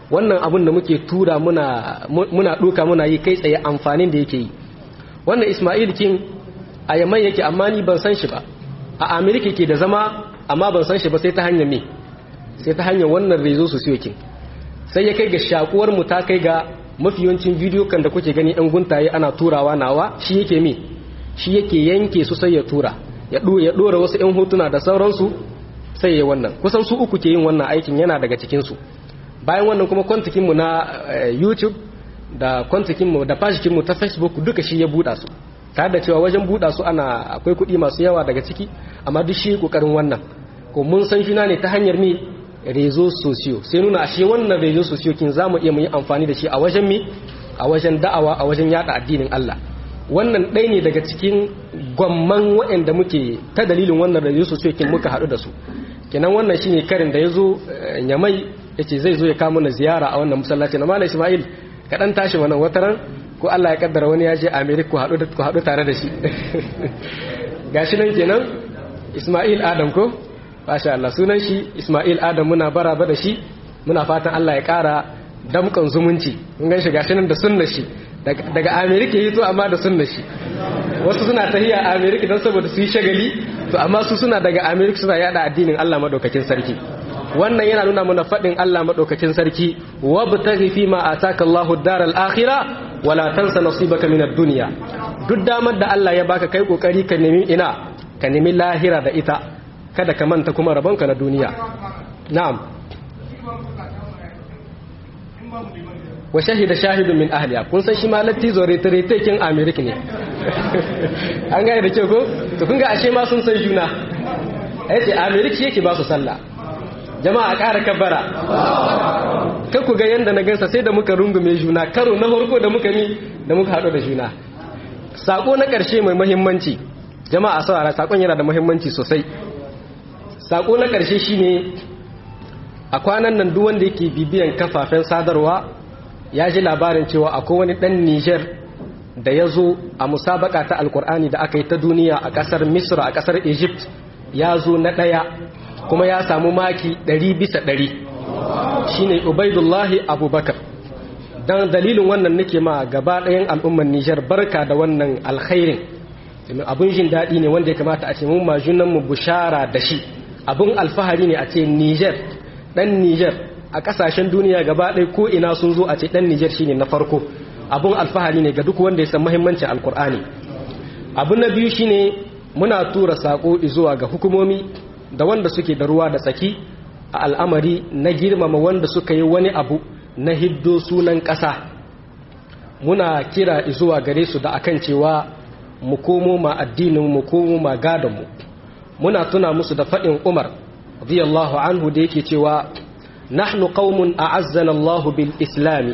wannan abun da muke tura muna muna duka muna yi kai tsaye amfanin da yake yi wannan Ismail kin a Yaman yake amma ni ban san shi ba a America ke da zama amma ban san shi ba sai ta hanyar me sai ta hanyar wannan rezo su kin sai ya kai ga shakuwar mu ta kai ga mafi yawancin bidiyo kan da kuke gani ɗan guntaye ana turawa nawa shi yake me shi yake yanke su sai ya tura ya ɗora wasu ‘yan hotuna da sauransu sai ya wannan kusan su uku ke yin wannan aikin yana daga cikinsu bayan wannan kuma kwantikinmu na youtube da kwantikinmu da fashikinmu ta facebook duka shi ya buɗa su tare da cewa wajen buɗa su ana akwai kuɗi masu yawa daga ciki amma duk shi ƙoƙarin wannan ko mun san shi ne ta hanyar mi rezo sosiyo sai nuna ashe wannan rezo sosiyo kin za mu iya mu yi amfani da shi a wajen mi a wajen da'awa a wajen yada addinin Allah wannan ɗaya ne daga cikin gwamman waɗanda muke ta dalilin wannan rezo sosiyo kin muka haɗu da su kenan wannan shine karin da ya zo nyamai ya ce zai zo ya kama na ziyara a wannan masallaci na malam ismail kaɗan tashi wannan wataran ko Allah ya kaddara wani ya je America ku haɗu tare da shi gashi nan kenan Ismail Adam ko masha Allah sunan shi Ismail Adam muna baraba da shi muna fatan Allah ya ƙara damkan zumunci mun gan shi gashi nan da sunnar shi daga America yito amma da sunnar shi wasu suna tahiya a America don saboda su yi shagali to amma su suna daga America suna yada addinin Allah madaukakin sarki wannan yana nuna mana faɗin Allah madaukakin sarki wabtaghi fi ma ataka Allahu ad-daral akhirah wala tansa nasibaka min ad-dunya duk damar da Allah ya baka kai kokari ka nemi ina ka nemi lahira da ita kada ka manta kuma rabonka na duniya na'am wa shahida shahidun min ahliya kun san shi ma latti zo rete kin america ne an ga da ke ko to kun ga ashe ma sun san juna yace america yake ba su sallah jama'a ƙara kabbara kan ku ga yadda na gansa sai da muka rungume juna karo na farko da muka ni da muka haɗu da juna sako na ƙarshe mai mahimmanci jama'a saurara sakon yana da mahimmanci sosai sako na ƙarshe shine a kwanan nan duk wanda yake bibiyan kafafen sadarwa ya ji labarin cewa akwai wani ɗan Niger da ya zo a musabaka ta alkur'ani da aka yi ta duniya a ƙasar misra a ƙasar egypt ya zo na ɗaya kuma ya samu maki ɗari bisa ɗari shine ubaidullahi abubakar don dalilin wannan nake ma gaba ɗayan al'ummar nijar barka da wannan alkhairin abun jin daɗi ne wanda ya kamata a ce mun majunan mu bushara da shi abun alfahari ne a ce nijar ɗan nijar a ƙasashen duniya gaba ɗaya ko ina sun zo a ce ɗan nijar shine na farko abun alfahari ne ga duk wanda ya san muhimmancin alkur'ani abu na biyu shine muna tura sako zuwa ga hukumomi da wanda suke da ruwa da tsaki a al'amari na girmama wanda suka yi wani abu na hiddo sunan ƙasa muna kira zuwa gare su da akan cewa mu komo ma addinin mu komo ma gadonmu muna tuna musu da faɗin umar radiyallahu anhu da yake cewa nahnu qaumun a'azzana Allah bil islami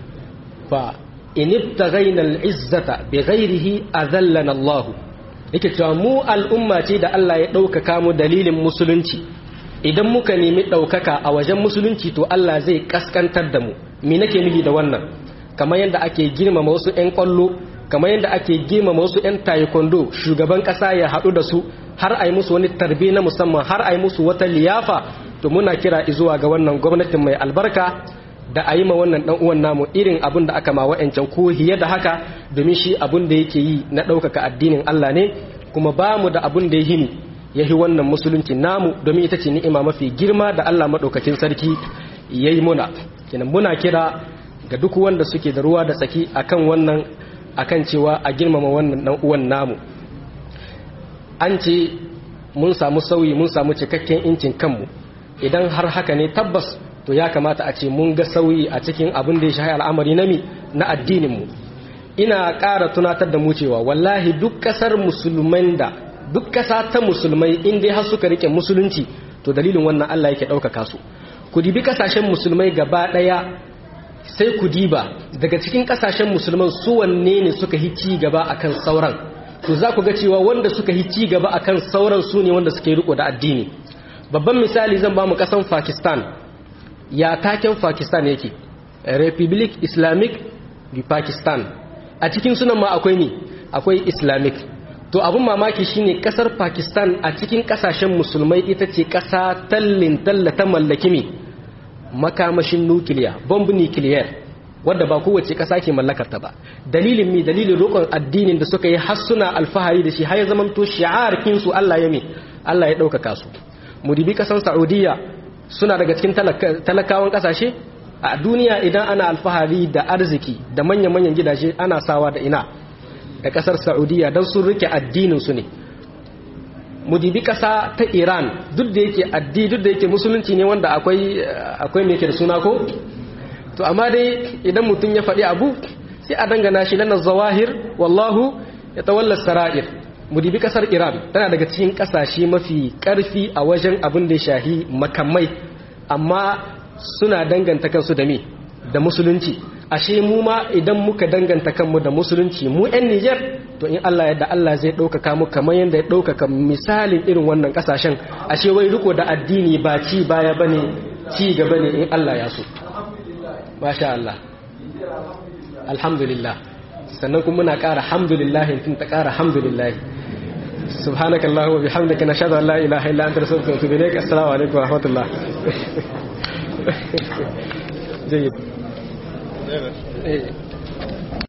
fa in ibtaghaina al izzata bighairihi azallana Allah yake cewa mu al'umma ce da Allah ya ɗaukaka mu dalilin musulunci idan muka nemi ɗaukaka a wajen musulunci to Allah zai ƙasƙantar da mu me nake nufi da wannan kamar yadda ake girmama wasu 'yan ƙwallo kamar yadda ake girmama wasu 'yan taekwondo shugaban ƙasa ya haɗu da su har a yi musu wani tarbe na musamman har a yi musu wata liyafa to muna kira zuwa ga wannan gwamnatin mai albarka da a yi ma wannan ɗan uwan namu irin abin da aka ma wa'ancan ko hiye da haka domin shi abin da yake yi na ɗaukaka addinin Allah ne kuma ba mu da abin da ya hini ya yi wannan musulunci namu domin ita ce ni'ima mafi girma da Allah maɗaukakin sarki ya yi muna kenan muna kira ga duk wanda suke da ruwa da tsaki akan wannan akan cewa a girmama wannan ɗan uwan namu an ce mun samu sauyi mun samu cikakken incin kanmu idan har haka ne tabbas to ya kamata a ce mun ga sauyi a cikin abin da ya shahi al'amari na mi na addininmu ina ƙara tunatar da mu cewa wallahi duk ƙasar musulman da duk ƙasa ta musulmai in dai har suka rike musulunci to dalilin wannan Allah yake ɗaukaka su ku dibi ƙasashen musulmai gaba ɗaya sai ku diba daga cikin ƙasashen musulman su wanne ne suka yi ci gaba akan sauran to za ku ga cewa wanda suka yi ci gaba akan sauran su ne wanda suke riko da addini babban misali zan ba mu ƙasan Pakistan ya taken Pakistan yake Republic Islamic di Pakistan a cikin sunan ma akwai ne akwai Islamic to abin mamaki shine kasar Pakistan a cikin kasashen musulmai ita ce kasa tallin talla ta mallaki me makamashin nukiliya bomb nuclear wadda ba kowace ƙasa ke mallakar ta ba dalilin mi dalilin roƙon addinin da suka yi har suna alfahari da shi har ya zamanto shi'ar kinsu Allah ya mi Allah ya ɗaukaka su mu dibi ƙasar Saudiya suna daga cikin talakawan ƙasashe a duniya idan ana alfahari da arziki da manya-manyan gidaje ana sawa da ina da ƙasar Saudiya don sun rike addinin su ne mu dibi ƙasa ta Iran duk da yake addini duk da yake musulunci ne wanda akwai akwai me ke da suna ko to amma dai idan mutum ya faɗi abu sai a dangana shi lana zawahir wallahu ya tawalla sara'ir mu dibi kasar iran tana daga cikin kasashe mafi karfi a wajen abin da ya shahi makamai amma suna danganta kansu da me da musulunci ashe mu ma idan muka danganta kanmu da musulunci mu 'yan Nijar to in Allah yadda Allah zai ɗaukaka mu kamar yadda ya ɗaukaka misalin irin wannan ƙasashen ashe wai riko da addini ba ci baya bane ci gaba ne in Allah ya so masha Allah alhamdulillah sannan kuma muna ƙara alhamdulillah tun ta ƙara alhamdulillah subhanaka allahumma bihamdika nashhadu an la ilaha illa anta nastaghfiruka wa atubu ilaik assalamu alaikum wa rahmatullah jayyid